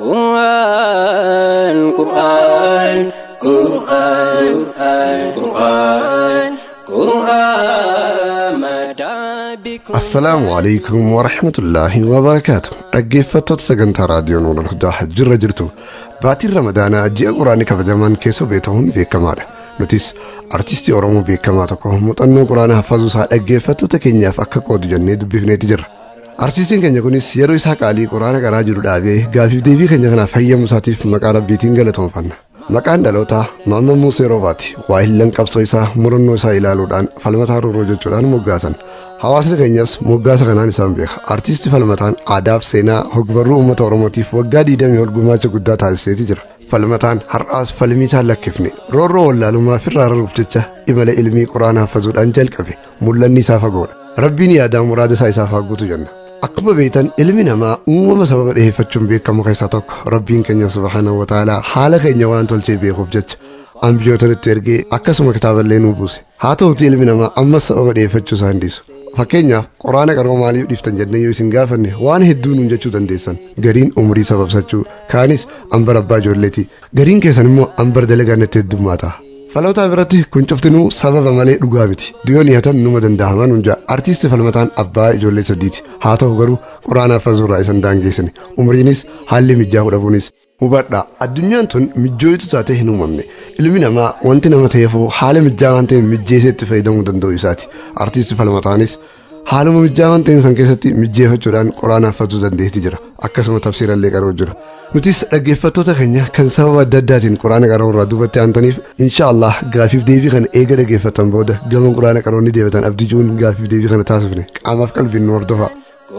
قرآن قرآن قرآن قرآن قرآن مدى بكم assalaamu alaikum warahmatullaahi wabarakaatu dhaggeeffattoota sagantaa raadiyoo nuural hudaa jirra jirtu baatiin ramadaanaa ji'a quraanii kabajamaan keessa beekamuun beekamaadha nutis artistii oromoo beekamaa tokko muuxannoo quraana hafazuu isaa dhaggeeffattoota keenyaaf akka qoodu jennee dubbifneeti jirra artistiin keenya kunis yeroo isaa qaalii quraana qaraa jiru dhaabee gaafiif deebii keenya kanaaf hayyamu isaatiif maqaa rabbiitiin galatoomfanna maqaan dhalootaa Maammoo Musee Roobaati waahillan qabsoo isaa murannoo isaa ilaaluudhaan falmataa rooroo jechuudhaan moggaasan hawaasni keenyas moggaasa kanaan isaan beeka artiistii falmataan aadaaf seenaa hogbarruu uummata oromootiif waggaa diidamii ol gumaacha guddaa taasiseeti jira falmataan har'aas falmii isaan lakkifne roorroo wallaalummaa firraa raruuf jecha imala ilmii quraana haffazuudhaan jalqabe mul'anni isaa fagoodha rabbiin yaadaa muraada isaa isaaf haguutu jenna akkuma beektan ilmi namaa uumama sababa dhiheeffachuun beekamu keessaa tokko rabbiin keenya subhaanahu wataalaa haala keenya waan tolchee beekuuf jecha ambiyoota nutti ergee akkasuma kitaaballee nuu buuse haa ta'uti ilmi namaa ammas sababa dhiheeffachuu isaa hindiisu fakkeenyaaf quraana qaroo maaliif dhiiftan jennee yoo isin gaafanne waan hedduu nuun jechuu dandeessan gariin umrii sababsachuu kaanis ambar abbaa ijoolleeti gariin keessan immoo ambar dalagaa natti heddummaata falmataa biratti kun cuftinuu sababa malee dhugaa miti diyoon hihatan numa danda'aman hunjaa artiisti falmataan abbaa ijoollee sadiiti haa ta'u garuu quraana haffazuurraa isan daangeessine umriinis haalli mijaa'uu dhabuunis hubadhaa addunyaan tun mijjooyitu taate hin uumamne ilmi namaa wanti nama ta'eefuu haala mijjaa waan ta'e mijjeesee itti fayyadamuu danda'u isaati artiisti falmataanis haaluma mijjaa waan ta'een san keessatti mijjeeffachuudhaan quraana haffazuu dandeetti jira akkasuma tafsiirallee qaroo jira nutis dhaggeeffattoota keenya kan sababa adda addaatiin quraana qaroo irraa duubatti aantaniif insha Allah gaafiif deebii kana eega dhaggeeffatan booda gama quraana qaroonni deebatan abdii juun gaafiif deebii kana taasifne qaamaaf qalbiin nu hordofaa.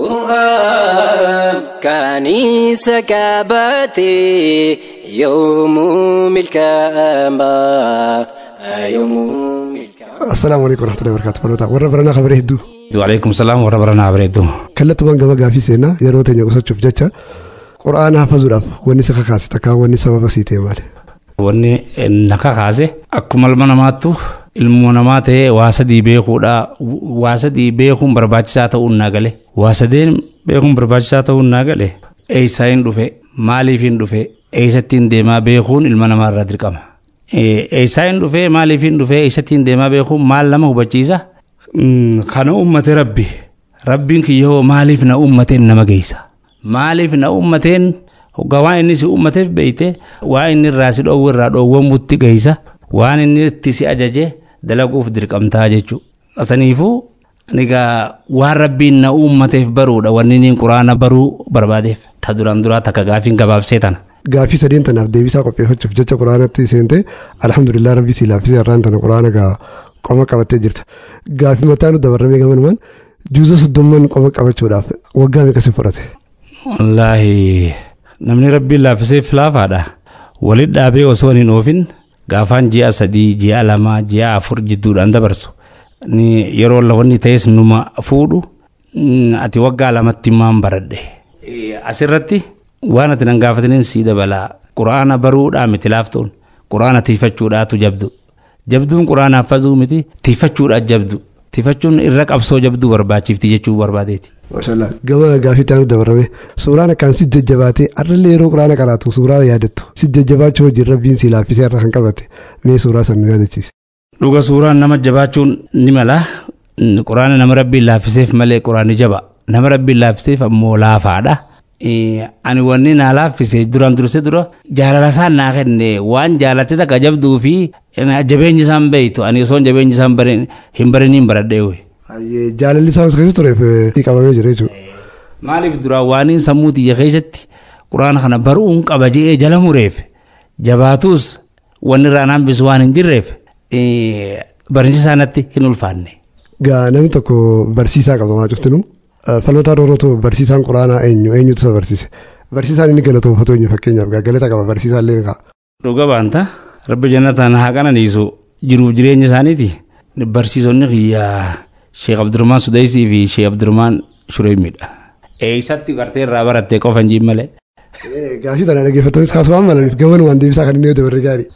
قرآن كنيسة كابتي يوم الكامة يوم الكامة assalaamu alaikum warahmatullahi wabarakatuh falmataa warra baranaa kabaree hedduu Waalaikum salaam warra baranaa bareeddu. kallattumaan gama gaafii seenaa yeroo teenya qusachuuf jecha quraana hafazuudhaaf wanni si kakaase takkaa wanni sababa sii ta'e maali Wanni na kakaase akkuma ilma namaattu ilmoo namaa ta'ee waa sadii beekuudha. Waa sadii beekuun barbaachisaa ta'uun naa gale. Waa sadeen beekuun barbaachisaa ta'uun naa gale. Eessaa hin dhufe maaliif hin dhufe eessattiin deemaa beekuun ilma namaa irraa dirqama. Eessaa hin dhufe maaliif hin dhufe eessattiin deemaa beekuun maal nama hubachiisa. Kana uummate rabbi. Rabbiin kiyyoo maaliif na uummateen nama geessa. Maaliif na uummateen hoggaa waan inni si uummateef beeyte waan inni irraa si dhoowwu irraa dhoowwamutti geessa waan inni itti si ajaje dalaguuf dirqamtaa jechuudha. Saniifuu egaa waan rabbiin na uummateef baruudha wanni inni quraana baruu barbaadeef ta duraan duraa takka gaafiin gabaabsee tana. gaafii sadeen tanaaf deebisaa qopheeffachuuf jecha quraanatti seente alhamdulillah rabbii si laaffisee har'aan tana quraana gaa qoma qabattee jirta gaafii mataa nu dabarramee gamanumaan juuza soddomman qoma qabachuudhaaf waggaa meeqa si fudhate Wallaahi namni rabbiin laaffiseef laafaadha. Walit dhaabee osoo hin oofin gaafaan ji'a sadii, ji'a lama, ji'a afur jidduudhaan dabarsu. Ni yeroo lawanni ta'es numa fuudhu mm, ati waggaa lamatti maan baradhe. Eh, Asirratti waan ati nan gaafataniin sii dabalaa. Quraana baruudhaa miti laaftuun. Quraana tiifachuudhaatu jabdu. Jabduun quraana haffazuu miti tiifachuudhaa jabdu. Tiifachuun irra qabsoo jabduu barbaachifti jechuu barbaadeeti. Maashaallah gama gaafii taanu dabarame suuraan akkaan si jajjabaatee arrallee yeroo quraana qaraatu suuraa yaadattu si jajjabaachuu wajjin rabbiin si laaffisee irra kan qabate mee suuraa san nu yaadachiise. Dhuga suuraan nama jabaachuun ni mala quraana nama rabbiin laaffiseef malee quraanni jaba nama rabbiin laaffiseef ammoo laafaadha. Ani wanni naa laaffise duraan dursee dura jaalala isaan naa kenne waan jaalatte takka jabduu fi jabeenyi isaan beeytu ani osoo jabeenyi isaan hin bariniin baradhee. Jaalalli isaan keessa tureef qabamee jira jechuudha. Maaliif duraan waaniin sammuu xiyya keessatti quraana kana baruun qaba jedhee jala mureef jabaatus wanni irraan hambisu waan hin jirreef barumsi isaanitti hin ulfaanne. Gaa namni tokko barsiisaa qabamaa cuftinu falmataa doorootu barsiisaan quraanaa eenyu eenyutu isa barsiise barsiisaan inni galatoofatu eenyu fakkeenyaaf gaa galata qaba barsiisaan illee kaa. Dhuga baanta rabbi jannataan haa qananiisu jiruuf jireenya isaaniiti barsiisonni kiyyaa Sheekh Abdurrahmaan Sudaysii fi Sheekh Abdurrahmaan Shureemidha. Eessatti gartee irraa barattee qofa hin jiin malee. Gaafii tana dhaggeeffattoonnis kaasumaan malaniif gaman waan deebisaa kan inni dabarre gaarii.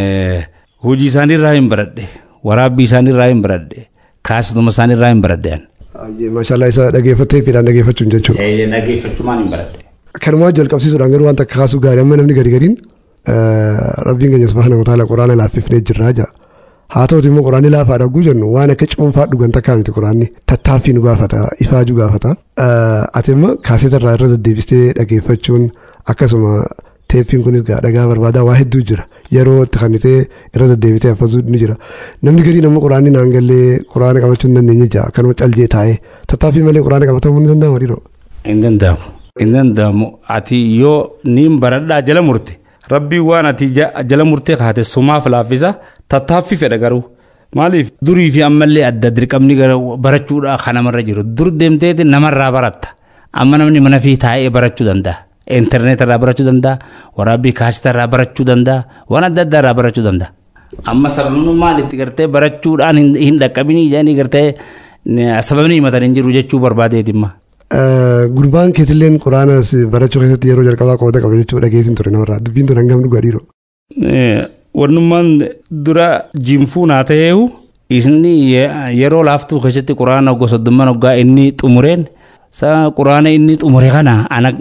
Hojii isaanii irraa hin baradhe waraabbii isaanii irraa hin baradhe kaasituma isaanii irraa hin baradhe. Maashaallah isa dhaggeeffattee fiidhaan dhaggeeffachuun jechuudha. Dhaggeeffachumaan hin baradhe. Kanumaa jalqabsiisuudhaan garuu waan takka kaasuu gaarii amma namni gadi gadiin rabbiin keenya subhaana wa taala quraana laaffifnee jirraa jira. haa ta'uti immoo quraanni laafaa dhaguu jennu waan akka cuunfaa dhugan takkaa miti quraanni tattaaffii nu gaafata ifaajuu gaafata ati immoo kaaseeta irraa irra deddeebistee dhageeffachuun akkasuma teeppiin kunis dhagaa barbaadaa waa hedduu jira yeroo itti kannitee irra deddeebitee haffazuu ni jira namni gadiin ammoo quraanni naan gallee quraana qabachuu hin dandeenye jira akkanuma callee taa'ee tattaaffii malee quraana qabatamuu ni danda'ama dhiiroo. Hin danda'amu. Hin danda'amu ati yoo niin baradhaa jala murte rabbii waan ati jala murtee kaate sumaaf laaffisa tattaaffii fedha garuu maaliif durii fi ammallee adda dirqamni barachuudha kan namarra jiru dur deemteeti namarraa baratta amma namni mana fi taa'ee barachuu danda'a intarneet irraa barachuu danda'a waraabbii kaasita irraa barachuu danda'a waan adda addaa irraa barachuu danda'a amma sababnummaan itti gartee barachuudhaan hin dhaqqabinii jedhanii gartee sababni himatan hin jiru jechuu barbaadeetimma. Gurbaan keetilleen quraana barachuu keessatti yeroo jalqabaa qooda qaba jechuudha dhageessin ture namarraa dubbiin tun hangam dhugaa dhiiroo. Wannummaan dura jinfuu naa ta'eehu isni yeroo laaftuu keessatti quraana gosa soddoma waggaa inni xumureen quraana inni xumure kana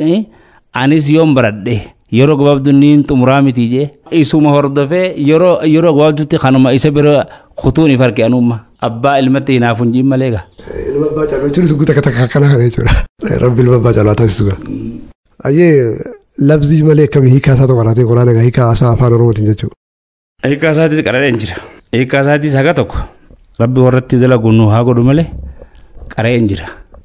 anis yoon baradhe yeroo gabaabduu inni xumuraa miti jee isuma hordofee yeroo yeroo gabaabduutti kanuma isa bira kutuun if harke anumma abbaa ilmatti hinaaf hin jiin malee gaa. Ilma abbaa caalaa jechuun suguuta akka takka akkana kana jechuudha. Rabbi ilma abbaa caalaa taasisu gaa. Ayyee labzii malee akkamii hiikaa isaa tokko laatee quraana gaa hiikaa isaa afaan oromootiin jechuudha. Hiikaa isaatis qarareen jira. Hiikaa isaatis haga tokko rabbi warratti dalagu nu haa godhu malee qara'een jira.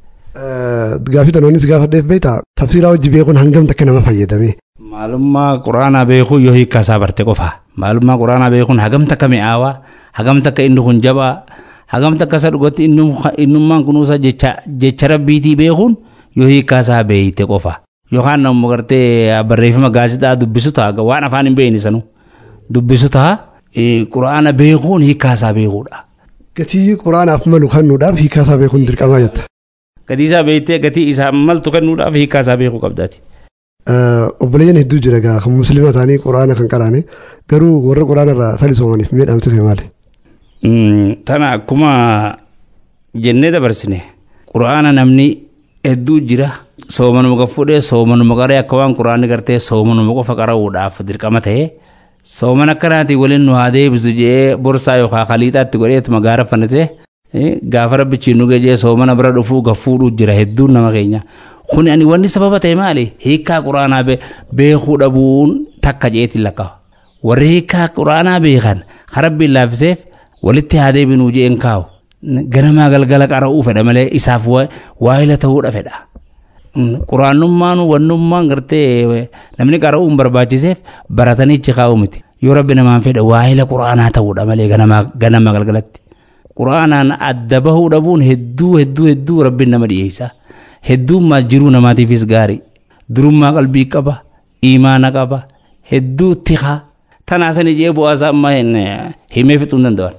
Gaafii tanoonnis gaafadheef beektaa tafsiraa hojii beekuun hangam takka nama fayyadame. Maalummaa quraanaa beekuu yoo hiikaa isaa barte qofa. Maalummaa quraanaa beekuun hagam takka mi'aawaa hagam takka inni kun jabaa hagam takka isa dhugatti innummaan kunuunsa jecha rabbiitii beekuun yoo hiikaa isaa beeyte qofa. Yookaan namni gartee barreeffama gaazexaa dubbisu ta'a waan afaan hin beekne sanuu. dubbisu ta'a quraana beekuun hiikaa isaa beekuudha. Gatii quraanaaf malu kennuudhaaf hiikaa isaa beekuun dirqamaa jetta. Gatii isaa beektee gatii isaa maltu kennuudhaaf hiikaa isaa beekuu qabdaati. Obboleeyyan hedduu jira gaa kan musliima ta'anii quraana kan qaraane garuu warra quraana irraa talisoomaniif miidhamte ta'e maali? Tana akkuma jennee dabarsine quraana namni hedduu jira soomanuma kan fuudhee soomanuma qaree akka waan quraanni gartee soomanuma qofa qara'uudhaaf dirqama ta'ee. sooman akkanaatiin waliin nu haa deebisu jee borsaa yookaan kaliixaatti godheetuma gaara fannatee gaafa rabbichi nu gajee soomana bira dhufuu gafuudhu jira hedduun nama keenya. Kun ani wanni sababa ta'e maali? Hiikaa quraanaa beekuu dhabuun takka jeetiin lakkaa'u. Warri hiikaa quraanaa beekan harabbiin laaffiseef walitti haa deebinuu jeen kaa'u. Ganamaa galgala qara'uu fedha malee isaaf waayila ta'uudha fedha. quraanummaan wannummaan gartee namni qara'uun barbaachiseef baratanii ichi kaa'u miti yoo rabbi namaan fedhe waayila quraanaa ta'uudha malee ganama galgalatti quraanaan adda bahuu dhabuun hedduu hedduu hedduu rabbiin nama dhiyeessa heddummaa jiruu namaatiifis gaarii durummaa qalbii qaba imaana qaba hedduu tikaa tanaasan ijee bu'aasaa amma himee fixuu hin danda'an.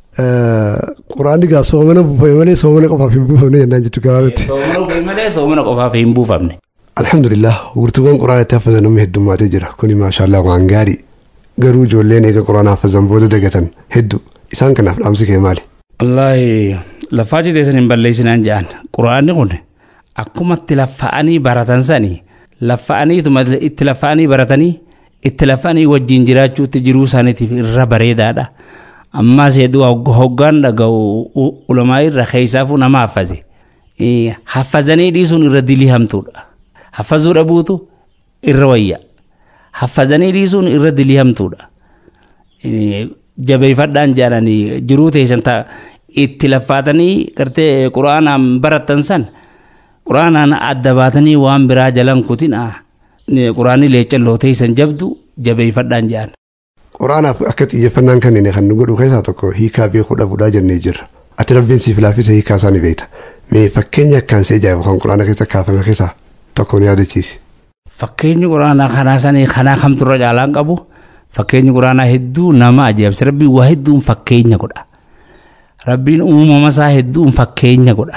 Quraanni gaa soomana buufame malee soomana qofaaf hin buufamne jennaan jechuu gabaabatti. Soomana buufame malee soomana qofaaf hin buufamne. Alhamdulillah gurtuuwwan quraana itti haffazan namni heddummaatee jira kuni maashaallah waan gaarii garuu ijoolleen eega quraana haffazan booda dagatan hedduu isaan kanaaf dhaamsi kee maali? Wallaahi lafaa citeessan hin balleessinaan jedhan quraanni kun akkuma itti laffa'anii baratan sani laffa'aniituma itti laffa'anii baratanii itti laffa'anii wajjin jiraachuutti jiruu isaaniitiif irra bareedaadha. Ammaas hedduu hoggaan dhaga'u ulamaa irra keessaafuu nama haffaze. Haffazanii dhiisuun irra dilii hamtuudha. Haffazuu dhabuutu irra wayya. Haffazanii dhiisuun irra dilii hamtuudha. Jabeeffadhaan jaalanii jiruu teessan ta'a. itti laffaatanii gartee quraanaan baratan san quraanaan adda baatanii waan biraa jalan kutin quraanii leecalloo teessan jabdu jabeeffadhaan jedhan. Quraanaaf akka xiyyeeffannaan kanneen kan nu godhu keessaa tokko hiikaa beekuu dhabuudhaa jennee jirra. Ati rabbiin siif laaffisa hiikaa isaanii beekta. Mee fakkeenya akkaan see ajaa'ibu kan quraana keessa kaafame keessaa tokko ni yaadachiisi. Fakkeenyi quraanaa kanaa sanii kanaa kamturra caalaan qabu fakkeenyi quraanaa hedduu nama ajaa'ibsa rabbiin waa hedduun fakkeenya godha. Rabbiin uumama isaa hedduun fakkeenya godha.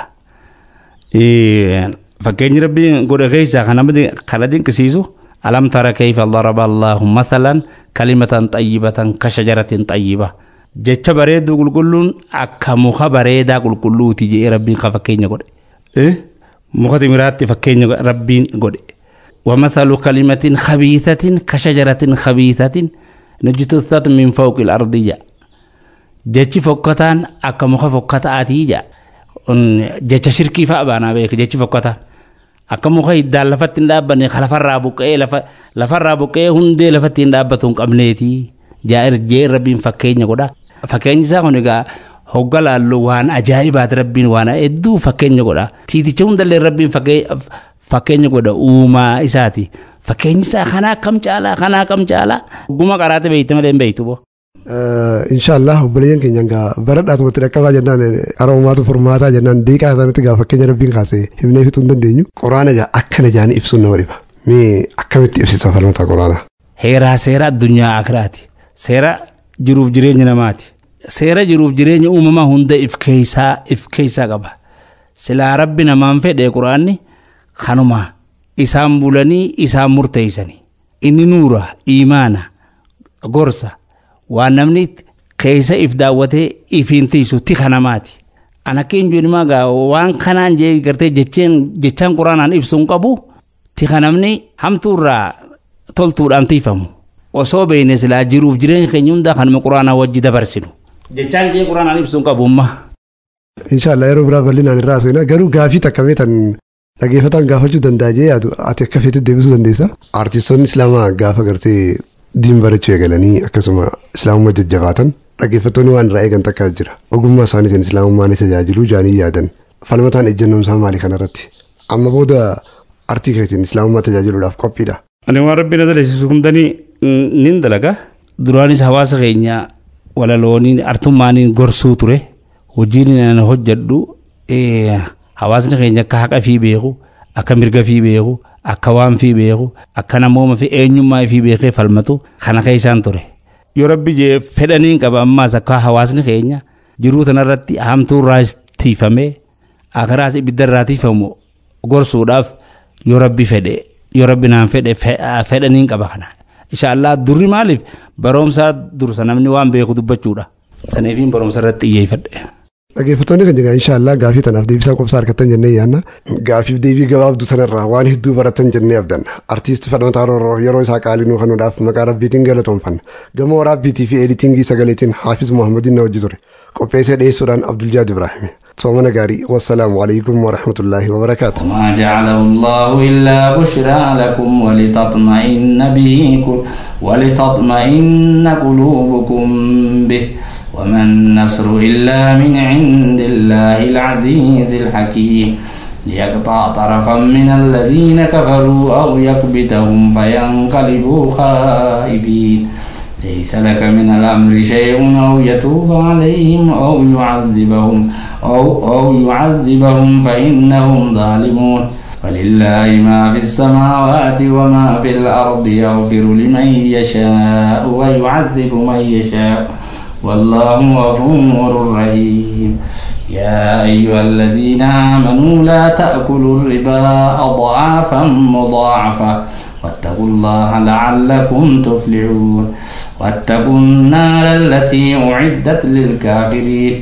Fakkeenyi rabbiin godha keessaa kana dinqisiisu alam tara kayfa daraba allahu mathalan kalimatan xayyibatan ka shajaratin xayyiba. Jecha bareedduu qulqulluun akka muka bareedaa qulqulluuti jedhee rabbiin ka fakkeenya godhe. Muka timiraatti fakkeenya rabbiin godhe. ومثل كلمة خبيثة كشجرة خبيثة نجتثت من فوق الأرضية jechi fokkataan akka muka fokkataatii jaa jecha shirkii fa'a baanaa beeka jechi fokkataan akka muka hiddaan lafatti hin dhaabbanne ka lafarraa buqqee lafarraa buqqee hundee lafatti hin dhaabbatu hin qabneetii jaa jee rabbiin fakkeenya godha fakkeenyi isaa kun egaa hogga laallu waan ajaa'ibaati rabbiin waan hedduu fakkeenya godha tiiticha hundallee rabbiin fakkeenya godha uumaa isaati fakkeenyi isaa kanaa akkam caalaa kanaa akkam caalaa hogguma qaraate beeyte malee hin beeytu boo. Inshaallah obboleeyyan keenya gaa baradhaatu watti dhaqqabaa jennaan aroomaatu furmaataa jennaan deeqaa isaanitti gaa fakkeenya rabbiin kaasee himnee fixuu hin dandeenyu. Quraana gaa akkana jaanii ibsuun nama dhiba. Mee akkamitti ibsita falmata quraana? Heeraa seera addunyaa akiraati. Seera jiruuf jireenya namaati. Seera jiruuf jireenya uumamaa hunda if keeysaa if keeysaa qaba. Silaa rabbi namaan fedhe quraanni kanuma isaan bulanii isaan murteeysanii. Inni nuura imaana gorsa. waan namni keessa if daawwatee ifiin tiisu tika namaati. An akka hin jiru gaa waan kanaan jee gartee jecheen jechaan quraanaan ibsuun qabu tika namni hamtuurraa toltuudhaan tiifamu. Osoo beekne silaa jiruuf jireenya keenya hundaa kanuma quraanaa wajji dabarsinu. Jechaan jee quraanaan ibsuun qabu umma. Inshaallah yeroo biraa bal'inaan irraa haasofna garuu gaafii takka meetan dhageeffataan gaafachuu danda'a jee yaadu ati akka feetti deebisuu dandeessa. Artistoonni islaamaa gaafa gartee diin barachuu eegalanii akkasuma islaamummaa jajjabaatan dhaggeeffattoonni waan irraa eegan takka jira ogummaa isaaniitiin islaamummaa ni tajaajiluu jaanii yaadan falmataan ejjennoon isaa maali kanarratti amma booda artii keetiin islaamummaa tajaajiluudhaaf qophiidha. Ani waan rabbi na daleessisu hundanii nin dalaga duraanis hawaasa keenya walalooniin artummaaniin gorsuu ture hojiin ana hojjedhu hawaasni keenya akka haqa fi beeku akka mirga fi beeku akka waan fi beeku akka namooma fi eenyummaa fi beekee falmatu kana keessaan ture. Yoo rabbi jee fedhaniin qaba ammaas akka hawaasni keenya jiruu tanarratti hamtuu irraa tiifamee akaraas ibidda irraa tiifamu gorsuudhaaf yoo rabbi fedhe yoo rabbi naan fedhe fedhaniin qaba kana. Inshaallah durri maaliif baroomsaa dursa namni waan beeku dubbachuudha. Saniifiin baroomsa irratti xiyyeeffadhe. Dhaggeeffattoonni kan jedhan inshaallah gaafii tanaaf deebisaa qofsaa argattan jennee yaanna. Gaafiif deebii gabaabduu tanarraa waan hedduu baratan jennee abdanna. Artiist Fadmataa Roorroo yeroo isaa qaalinuu kanuudhaaf maqaa rabbiitiin galatoomfanna. Gama waraabbiitii fi editingii sagaleetiin Haafiz Muhammadiin na hojii ture. Qopheessee dhiyeessuudhaan Abduljaad Ibraahimi. صومنا قاري والسلام عليكم ورحمة الله وبركاته ما جعله الله إلا بشرى لكم ولتطمئن به ولتطمئن قلوبكم به وما النصر إلا من عند الله العزيز الحكيم ليقطع طرفا من الذين كفروا أو يكبتهم فينقلبوا خائبين ليس لك من الأمر شيء أو يتوب عليهم أو يعذبهم أو, أو يعذبهم فإنهم ظالمون ولله ما في السماوات وما في الأرض يغفر لمن يشاء ويعذب من يشاء والله غفور رحيم يا أيها الذين آمنوا لا تأكلوا الربا أضعافا مضاعفة واتقوا الله لعلكم تفلحون واتقوا النار التي أعدت للكافرين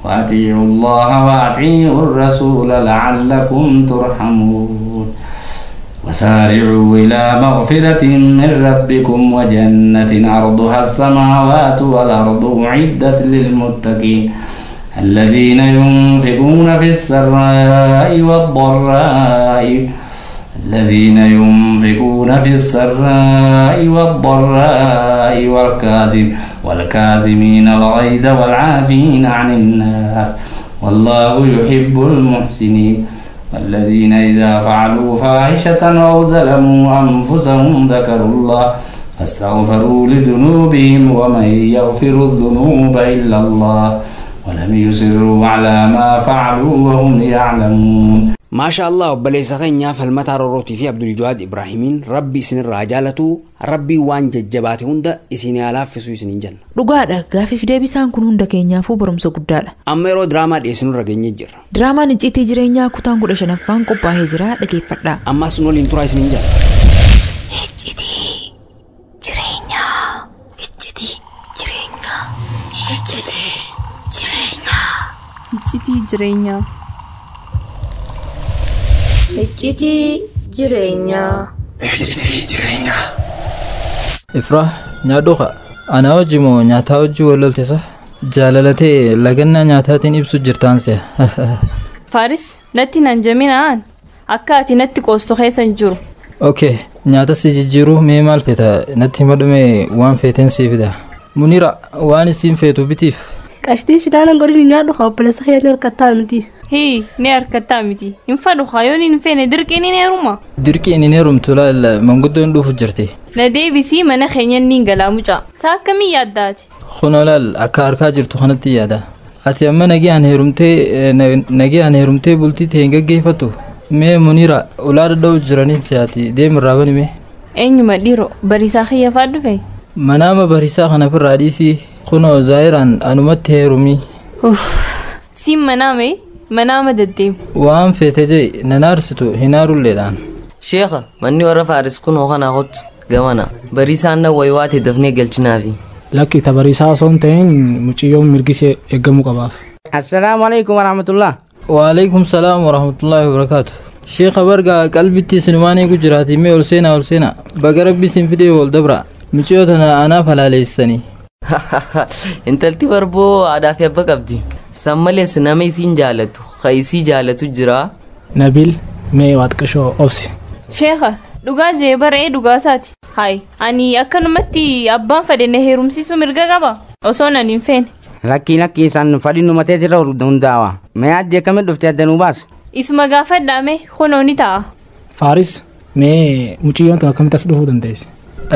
وأطيعوا الله وأطيعوا الرسول لعلكم ترحمون وسارعوا إلى مغفرة من ربكم وجنة عرضها السماوات والأرض أعدت للمتقين الذين ينفقون في السراء والضراء الذين ينفقون في السراء والضراء والكاذب والكاظمين الغيظ والعافين عن الناس والله يحب المحسنين والذين إذا فعلوا فاحشة أو ظلموا أنفسهم ذكروا الله فاستغفروا لذنوبهم ومن يغفر الذنوب إلا الله ولم يصروا على ما فعلوا وهم يعلمون maasha allah obboleessa keenyaa falmataa rorrootii fi abdul jawaad ibraahimiin rabbi isinirraa jaalatu rabbii waan jajjabaate hunda isin laaffisuu isiniin jenna dhugaadha gaafiif deebisaan kun hunda keenyaafuu barumsa guddaadha amma yeroo diraamaa dhiyeessinurra geenye jirra diraamaan icciitii jireenyaa kutaan kudha shanaffaan qophaa'ee jira dhageeffadhaa ammaas nu waliin turaa isiniin jenna icciitii jireenyaa icciitii jireenyaa icciitii jireenyaa icciitii jireenyaa icciitii jireenyaa icciitii jireenyaa ifraa nyaadhuqa anaa hojii moo nyaataa hojii walloltisa jaalalatee lagannaa nyaataatiin ibsu jirtaan se'a faaris natti nan jaminaan akka ati natti qoostu keessan jiru okay nyaata si jijjiiruu mee maal feeta natti madhume waan feeteen sii fida munira waan isiin feetu bitiif qashtii shidaanan godhin nyaadhu obboleessa keenya harkattaa miti hii ni harkattaa miti hin fadhu kayoon hin feene dirqiin hin heeruma dirqiin hin heerumtu laal manguddoon dhuufu jirti na deebisii mana keenya niin galaa mucaa saa akkamii yaaddaati kunoo laal akka harkaa jirtu kanatti yaada ati amma nagiyaan heerumtee nagiyaan heerumtee bultii ta'e hin gaggeeffattu mee munira ulaa dadha'u jiraniin si'aati deemirraa banime eenyuma dhiiro bariisaa kiyyaafaa dhufe manaama bariisaa kana firraa dhiisii kunoo zaayiraan anumatti heerumii siin manaame manaama deddeemu waan feete jee nanaarsitu hinaarulleedhaan sheeka manni warra faaris kunoo kanaa kottu gamana bariisaan na waywaate dafnee galchinaafi lakki ta bariisaa osoo hin ta'in muciyyoon mirgisee eeggamuu qabaaf assalaamu alaikum warahmatullah waalaikum salaam warahmatullaahi wabarakaatu sheeka barga qalbitti sinumaan eegu jiraati mee ol seenaa ol seenaa baga rabbi sin fidee wal dabra muciyyoo tana anaaf halaaleessanii intalti barboo aadaa fi abba qabdi san malees nama isiin jaalatu ka isii jaalatu jira nabil mee waaqashoo obsi sheeka dhugaa jee baree dhugaasaati hayi ani akkanumatti abbaan fedhe na heerumsiisuu mirga qaba osoo nan hin feene lakkii lakkii isaan fadhiin numatee irra hundaawa mee addee akkamii dhufte addanuu baas isuma gaafadhaame kunoo ni ta'a faaris mee muciyyoon tun akkamitti as dhufuu dandeesse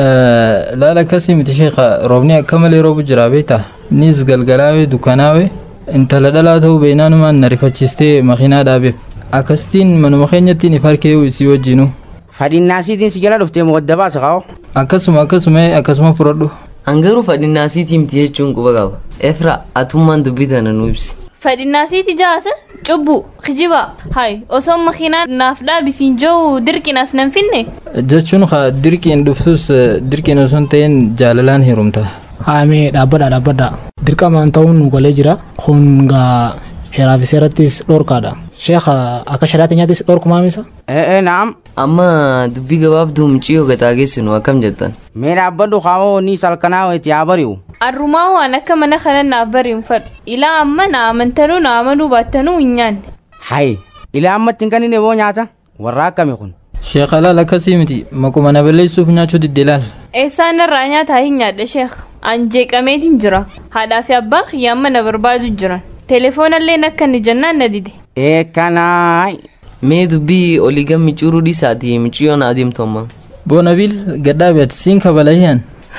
laala akkasii miti sheeka roobni akka malee roobu jira beekta nis galgalaawe dukkanaawe intala dhalaa ta'uu beeknaanumaan na rifachiistee makiinaa dhaabeef akkasitiin manuma keenyatti ni farkeewu isii wajjinu fadhinnaasiitiin si jala dhuftee moo adda baasa kaa'o akkasuma akkasuma akkasuma fudhadhu hangaruu fadhinnaasiitii miti jechuun quba qaba efra atummaan dubbii tana nu ibsi fadhinnaasiiti jaasa cubbu kijiba hay osoo makiinaa naaf dhaabisiin jiru dirqinas nan finne jechuun ka dirqiin dhuftus dirqiin osoo hin ta'in jaalalaan heerumta haamee dhaabbadha dhaabbadha dirqamaan ta'uun nu galee jira kun gaa heeraa fi seerattis dhorkaadha sheekha akka shari'aatti nyaattis dhorkumaa misa ee naam amma dubbii gabaabduu muciyyoo gataa geessinu akkam jettan mee dhaabbadhu kaawoo ni salkanaa itti haa bari'u arrumaa waan akka mana kana naaf bari'u fadhu ilaa amma na amantanuu na amanuu baattanuu hin nyaanne hay ilaa ammatti hin kannine boo nyaata warra akkami kun sheekha laal akkasii miti makuma na balleessuuf nyaachuu didde laal eessaan irraa nyaataa hin nyaadha sheekha an jeeqameetiin jira haadhaa fi abbaan kiyya amma na barbaadu jiran telefoonallee akka inni jennaan na dide eekanaay mee dubbii olii gammi curuu dhiisaati muciyyoon adeemtu amma boonabil gadhaabeet siin kabalahiyaan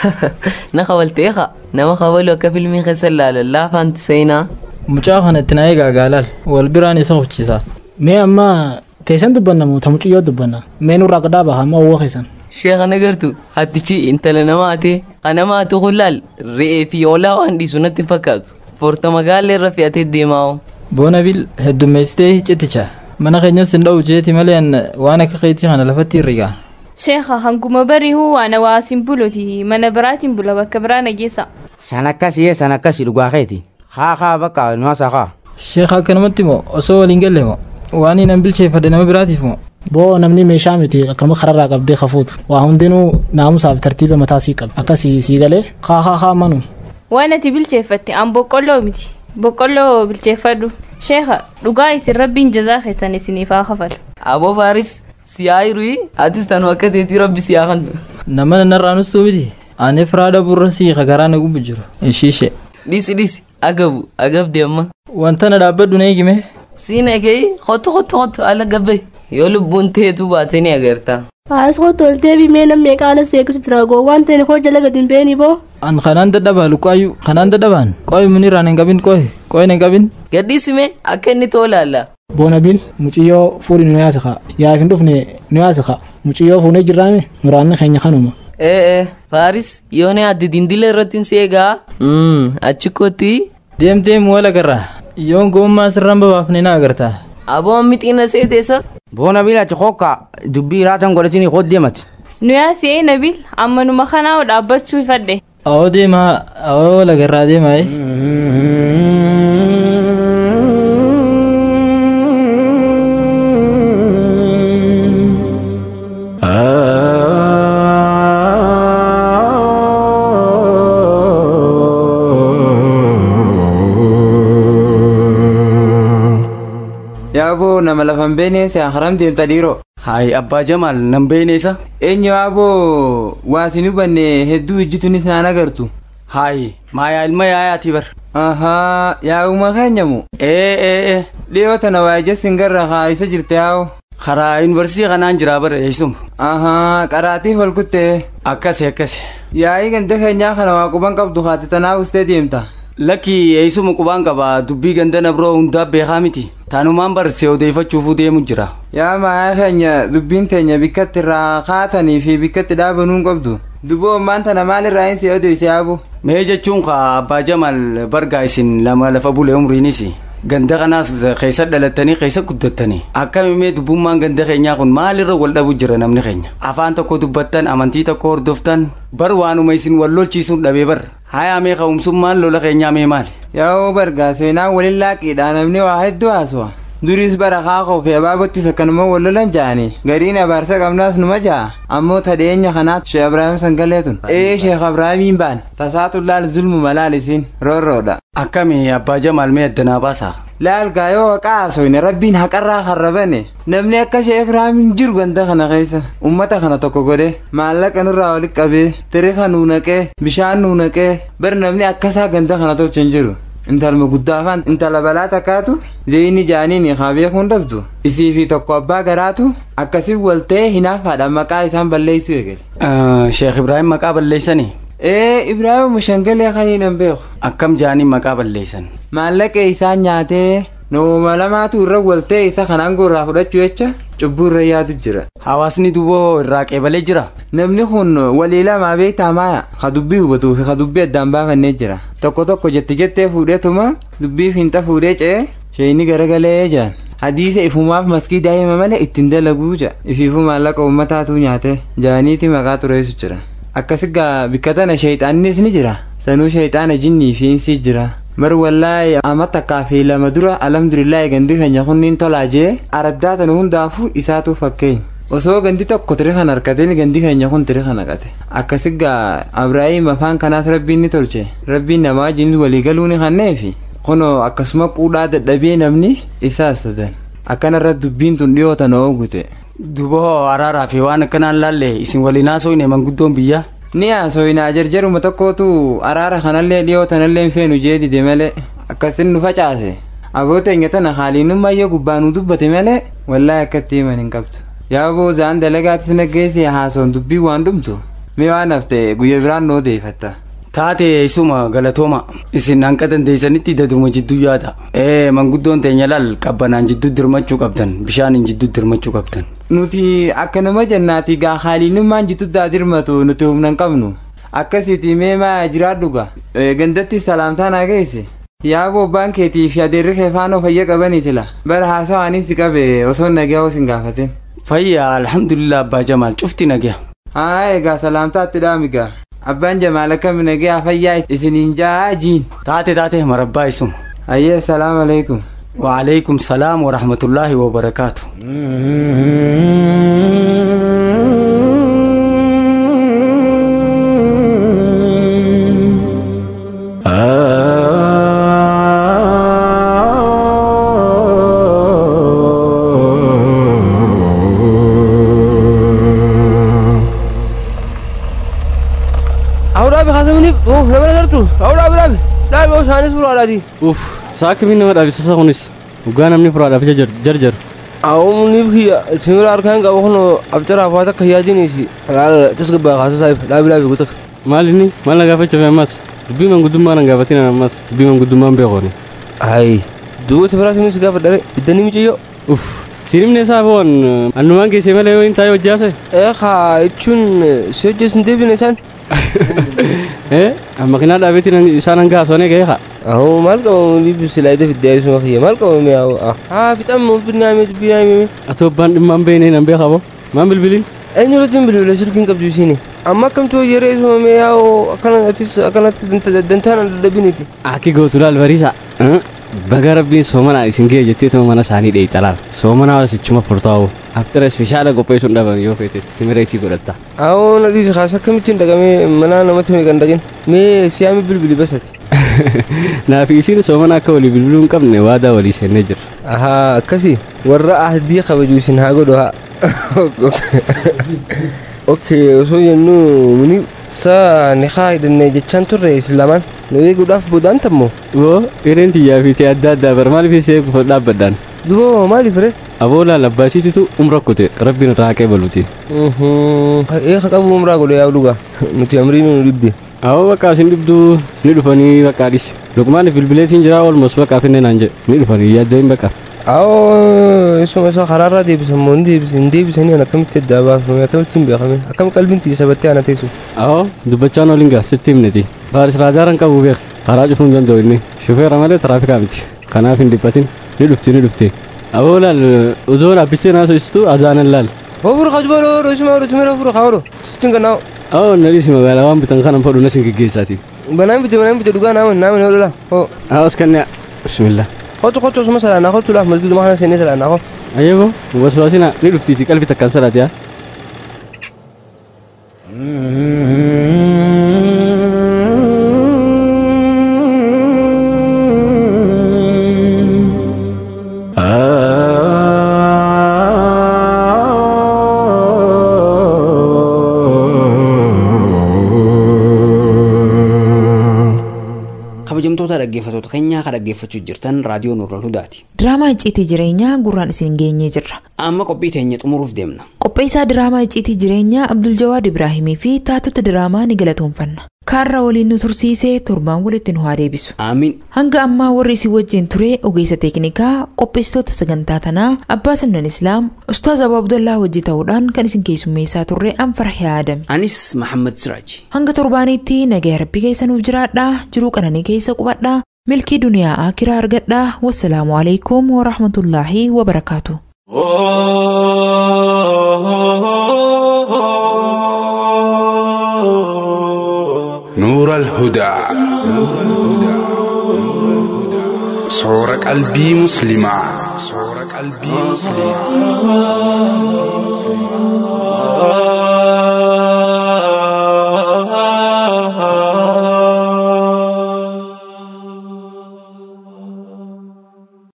na kabalteeqa nama kabalu akka filmii keessa ilaalan laafaanti seenaa mucaa kanatti na eegaa gaalaal wal biraan isa hufchiisa mee amma teessan dubbanna moo ta muciyyoo dubbanna mee nurraa gadhaa baha amma owwoo keessan sheeka nagartu hattichi intala namaate kanamaatu kullaal re'ee fi oolaa waan dhiisu natti fakkaatu forta magaalaa irra fe'atee deemaa'u boonabil heddummeessitee citicha mana keenyas hin dha'u jeeti malee waan akka keetii kana lafatti hirrigaa sheekha hanguma bari'uu waan hawaasin buloti mana biraatiin bula bakka biraa nageessa san akkasii san akkasii dhugaa keeti haa haa bakka nu hasa haa sheekha akkanumatti moo osoo waliin galle moo waan hin bilcheeffadhe nama biraatiif moo boo namni meeshaa miti akkama kararraa qabdee kafuutu waa hundinuu naamusaaf tartiiba mataa sii qaba akkasii sii galee haa haa haa manu waan ati bilcheeffatte an boqqolloo miti boqqolloo bilcheeffadhu sheekha dhugaa isin rabbiin jazaa keessan isiniif haa kafalu aboo faaris siyaayiru atis tanu akka teetii rabbi siyaa kan nama nanarraa nustuu miti ani firaada burra sii garaa na gubbu jiru ishiishe dhisi dhisi agabu agabde amma wanta na dhaabbadhu na eegime siin eegee hotu hotu hotu ala gabbe yoo lubbuun teetu baate ni agarta Haas kottu ol deebii mee namni qaala seeqatu jira goo waan ta'e hoo jala gadi hin beeni boo. an kanaan dadhabaa luqqaayyuu kanaan dadhabaan qoy munirraan hin qabin qoy qoy hin qabin gadhiisime akka inni toolaalla boonabil muciyyoo fuudhi nu yaasa kaa yaaf hin dhufne nu yaasa kaa muciyyoo fuunee jirraame muraanni keenya kanuma ee ee faaris yoo ne addi dindila irratti hin seegaa achi kotti deem deem wala garra yoon gommaa sirraan babaafne na agarta aboon mixiina seeteessa boona bila ci hokka dubbii raasan godhatini hoddeemati nu yaasee nabil ammanuma kanaa dhaabbachuu ifadhe awoo deemaa awoo wala garraa deemaa yaaboo nama lafan beeneense haram deemta dhiiroo Hayi abbaa Jamaal nan beeneessa. eenyu yaaboo waasin hubanne hedduu ijjitunis naan agartu Hayi maayaa ilma yaayaati bar. ahaa yaa'uma keenyamu Ee ee ee. dhiyoo tana waa ijjessin garra haayisa jirte yaa'u Karaa yuunivarsiitii kanaan jiraa bara eessuma. ahaa qaraatiif ol kutte Akkasi akkasi. yaa'ii ganda keenyaa kana waa quban qabdu haati tanaaf ustee deemta Lakki eessuma qubaan qaba dubbii ganda na biroo hundaa beekaa miti. Taanumaan barsee odeeffachuufuu deemu jira. yaa maayaa keenya dubbiin teenya bikkatti irraa kaatanii fi bikkatti dhaabanuun qabdu duboo ammaan tana maalirraa hin si odeyse yaabu Mee jechuun ka abbaa Jamaal bargaa isin lama lafa bulee umriinis ganda kanaas keessa dhalattanii keessa guddattanii akkamimee dubbummaan ganda keenyaa kun maalirra wal dhabu jira namni keenya afaan tokko dubbattan amantii tokko hordoftan bar waanuma isin wal lolchiisuun dhabee bar hayaa mee ka'umsummaan lola keenyaa mee maali yaa'oo bargaa seenaan waliin laaqiidha namni waa hedduu haaswa duriis bara kaakoo fi abaabottis akkanuma wal lolan ja'anii gariin abaarsa qabnaas numa ja'a ammoo tadheenya kanaat sheekh abrahaam sangaleetun ee sheekh abrahaamiin baan tasaatu laal zulmu malaal isiin roorroodha akkami abbaa jamaal mee addanaa baasaa laal gaayoo haqaa haasoyne rabbiin haqarraa harrabane namni akka sheekh abrahaamiin jiru ganda kana keessa ummata kana tokko godhe maallaqa nurraa walitti qabee tirifa nuu naqee bishaan nuu naqee bar namni akkasaa ganda kana tolcha hin jiru intalma guddaafaan intala balaa takkaatu zeyni jaaniin haa beekuun dhabdu isii fi tokko abbaa garaatu akkasii walta'ee hinaafaadha maqaa isaan balleessuu eegale. sheekh ibraahim maqaa balleessanii ee ibraahim shangalee kaniin hin beeku. akkam jaaniin maqaa balleessan maallaqa isaan nyaatee nama lamaatu irra walta'e isa kanaan gurraa fudhachuu jecha cubbuu irra yaadu jira. hawaasni duboo irraa qeebalee jira namni kun walii lamaa beektaa maaya ha dubbii hubatuu fi ha dubbii addaan baafannee jira tokko tokko jetti jettee fuudheetuma dubbii finta fuudhee ce'ee sheeyini garagalee jaan hadiisa ifumaaf maskii daa'ima malee ittiin dalaguu ja'a ifiifu maallaqa uummataatu nyaate jaaniiti maqaa tureessu jira akkasigaa bikka tana sheeyxaannis ni jira sanuu sheeyxaana jinnii fi insii jira mar wallaahi amma takkaa fi lama dura alhamdulillaahi gandi keenya kunniin tolaa jee araddaa tana hundaafuu isaatu fakkeenya osoo gandi tokko tiri kan harkateen gandi keenya kun tiri kan haqate akkasigaa abrahiim afaan kanaas rabbiin ni tolche rabbiin namaa wajjinis waliigaluu ni kanneefi kunoo akkasuma quudhaa dadhabee namni isaas sadan akkanarra dubbiin tun dhiyootan oogute duboo araaraa fi waan akkanaan laalle isin waliin haasofne manguddoon biyyaa ni haasoyinaa jarjaruma tokkootu araara kanallee dhiyootanallee hin feenu jee dide malee akkasin nu facaase abooteenya tana haaliinummayyoo gubbaa nu dubbate malee wallaahi akkatti himan hin qabdu yaaboo zaan dalagaatis naggeessi haasoon dubbii waan dhumtu mee waan hafte guyya biraan noo deefatta taate isuma galatooma isin hanqa dandeessanitti daduma jidduu yaada ee manguddoon teenya laal qabbanaan jidduu dirmachuu qabdan bishaaniin jidduu dirmachuu qabdan nuti akka nama jannaati gaa haaliinummaan jittuddaa dirmatu nuti humna hin qabnu akkasiiti mee maa jiraadhuga gandatti salaamtaa naa geesse yaaboo abbaan keetii fi adeerri kee faanoo fayya qabanii sila bara haasawaanis si qabe osoo nagaa os hin gaafatin fayya alhamdulillah abbaa jamaal cufti nagaa haa egaa salaamtaatti dhaamigaa abbaan jamaal akkami nagaa fayyaa isiniin jaa jiin taate taate marabbaa isuma ayyee salaamu alaikum وعليكم السلام ورحمة الله وبركاته Ahora me hace un oh, no me lo tú. Ahora me la me usani suru ala di. Uff, saakimi nama dhaabsisa kunis dhugaa namni furaadhaaf jar jar. Awum ni biya simira arkan ga wono abtara fata kayadini si. Ala tasgaba khasa sai la bila bi gutak. Maal inni maal na gaafachuuf ammas dubbii mangudummaa na gaafatin ammas dubbii manguddummaan beekoni. Ai duuba tibiraati mis gaafa dare iddani miciyyo. Uff, siinimne isaa foon annumaan keessee malee yoo hin taa'e hojjaase. Ee haa jechuun si hojjesin deebine isaan. Eh, makiinaa dhaabeetiin isaan hanga haasonee ga'ee haa. Aho maal qabamu libi silaayida fidee suma kiyya maal qabamu yaa ah haa fixan mun finnaame dubbiinaame. Atoo abbaan dhimmaan beeknee nan beekaa boo maan bilbiliin. Eenyu irratti hin bilbile sirkiin qabdu isiini. Amma akkamtu yeroo isumame yaa akkanattis akkanatti dantaan dadhabiniti. Aki gootu laal bariisa. Baga rabbiin soomanaa isin ga'e jettee tuma mana isaanii dheeyita laal. Soomanaa wasichuma furtaa'u. Aftara ispeeshaala qopheessuun dhaban yoo feetes timira isii godhatta. Awoo na dhiisi kaasa akkamittiin dhaqamee mana namatti meeqan dhaqin. Mee siyaami bilbili basati. Naafi isiin soomana akka walii bilbiluu hin qabne waadaa walii seennee jirra. Ahaa akkasi warra ahdii kabaju isin haa godhu haa. Okay osoo jennu muni sa niqaa hidhannee jechaan turre islaamaan nu eeguudhaaf boodaan tammoo. Woo hireen xiyyaa fi ta'e adda addaa bar maaliif isee gufa dhaabbadhaan. Duboo maaliif re? Aboo laal abbaasiititu umra kute rabbiin irraa haqee baluuti. Eeka qabu umraa godhe yaa dhugaa nuti amriin nu dhibde. Awoo bakka isin dhibduu ni dhufanii bakka dhis. Luqmaaniif bilbileetiin jira oolmos bakka finne naan jedhe ni dhufanii yaadda hin bakka. Awoo isuma isa karaarraa deebisan moo hin deebisan hin deebisanii ana akkamitti addaa baafame akkamitti hin beekame akkam qalbiin tiisa battee ana teessu. Awoo dubbachaan oliin gaa sitti himneti. Faaris raajaaran qabu beek karaa cufuu hin danda'u inni shufeera malee tiraafikaa miti kanaaf hin dhiphatin ni dhufti ni dhufti. Awoo laal utuu dhaabbistee naasoo istu azaanan laal. Ofur kajba loo isuma oolu timira ofur kaa oolu sittin kannaa. Awoo naliis magaalaa waan bitan kanan fadhu nasin geggeessaati. Banaan bite banaan bite dhugaa naaman naaman oolu laa. Awos kannaa bismillah. Kotu kotu osuma salaanaa kotu laa masgidu mahana seenee salaanaa ko. Ayyebo waswaasina ni dhuftiiti qalbi takkaan salaati yaa. kabajamtoota dhaggeeffatoota keenyaa kan dhaggeeffachuu jirtan raadiyoo nurral hudaati. Diraamaa icciitii jireenyaa gurraan isin geenyee jirra. Amma qophii teenya xumuruuf deemna. Qopheessaa diraamaa icciitii jireenyaa Abdul Jawaad Ibraahimii fi taatota diraamaa ni galatoonfanna. Kaarra waliin nu tursiisee torbaan walitti nu haa deebisu. Amiin. Hanga ammaa warri isin wajjin ture ogeessa teeknikaa qopheessitoota sagantaa tanaa Abbaa Simnan Islaam Ustaaz Abuu Abdullaa hojii ta'uudhaan kan isin keessummeessaa turre Anfarhee Aadame. Anis Mahammad Siraaj. Hanga torbaaniitti nagaya rabbi keessa nuuf jiraadhaa jiruu qananii keessa qubadhaa milkii duniyaa akiraa argadhaa wassalaamu alaikum warahmatullaahi wabarakaatu. نور الهدى صور قلبي مسلمة صور قلبي مسلمة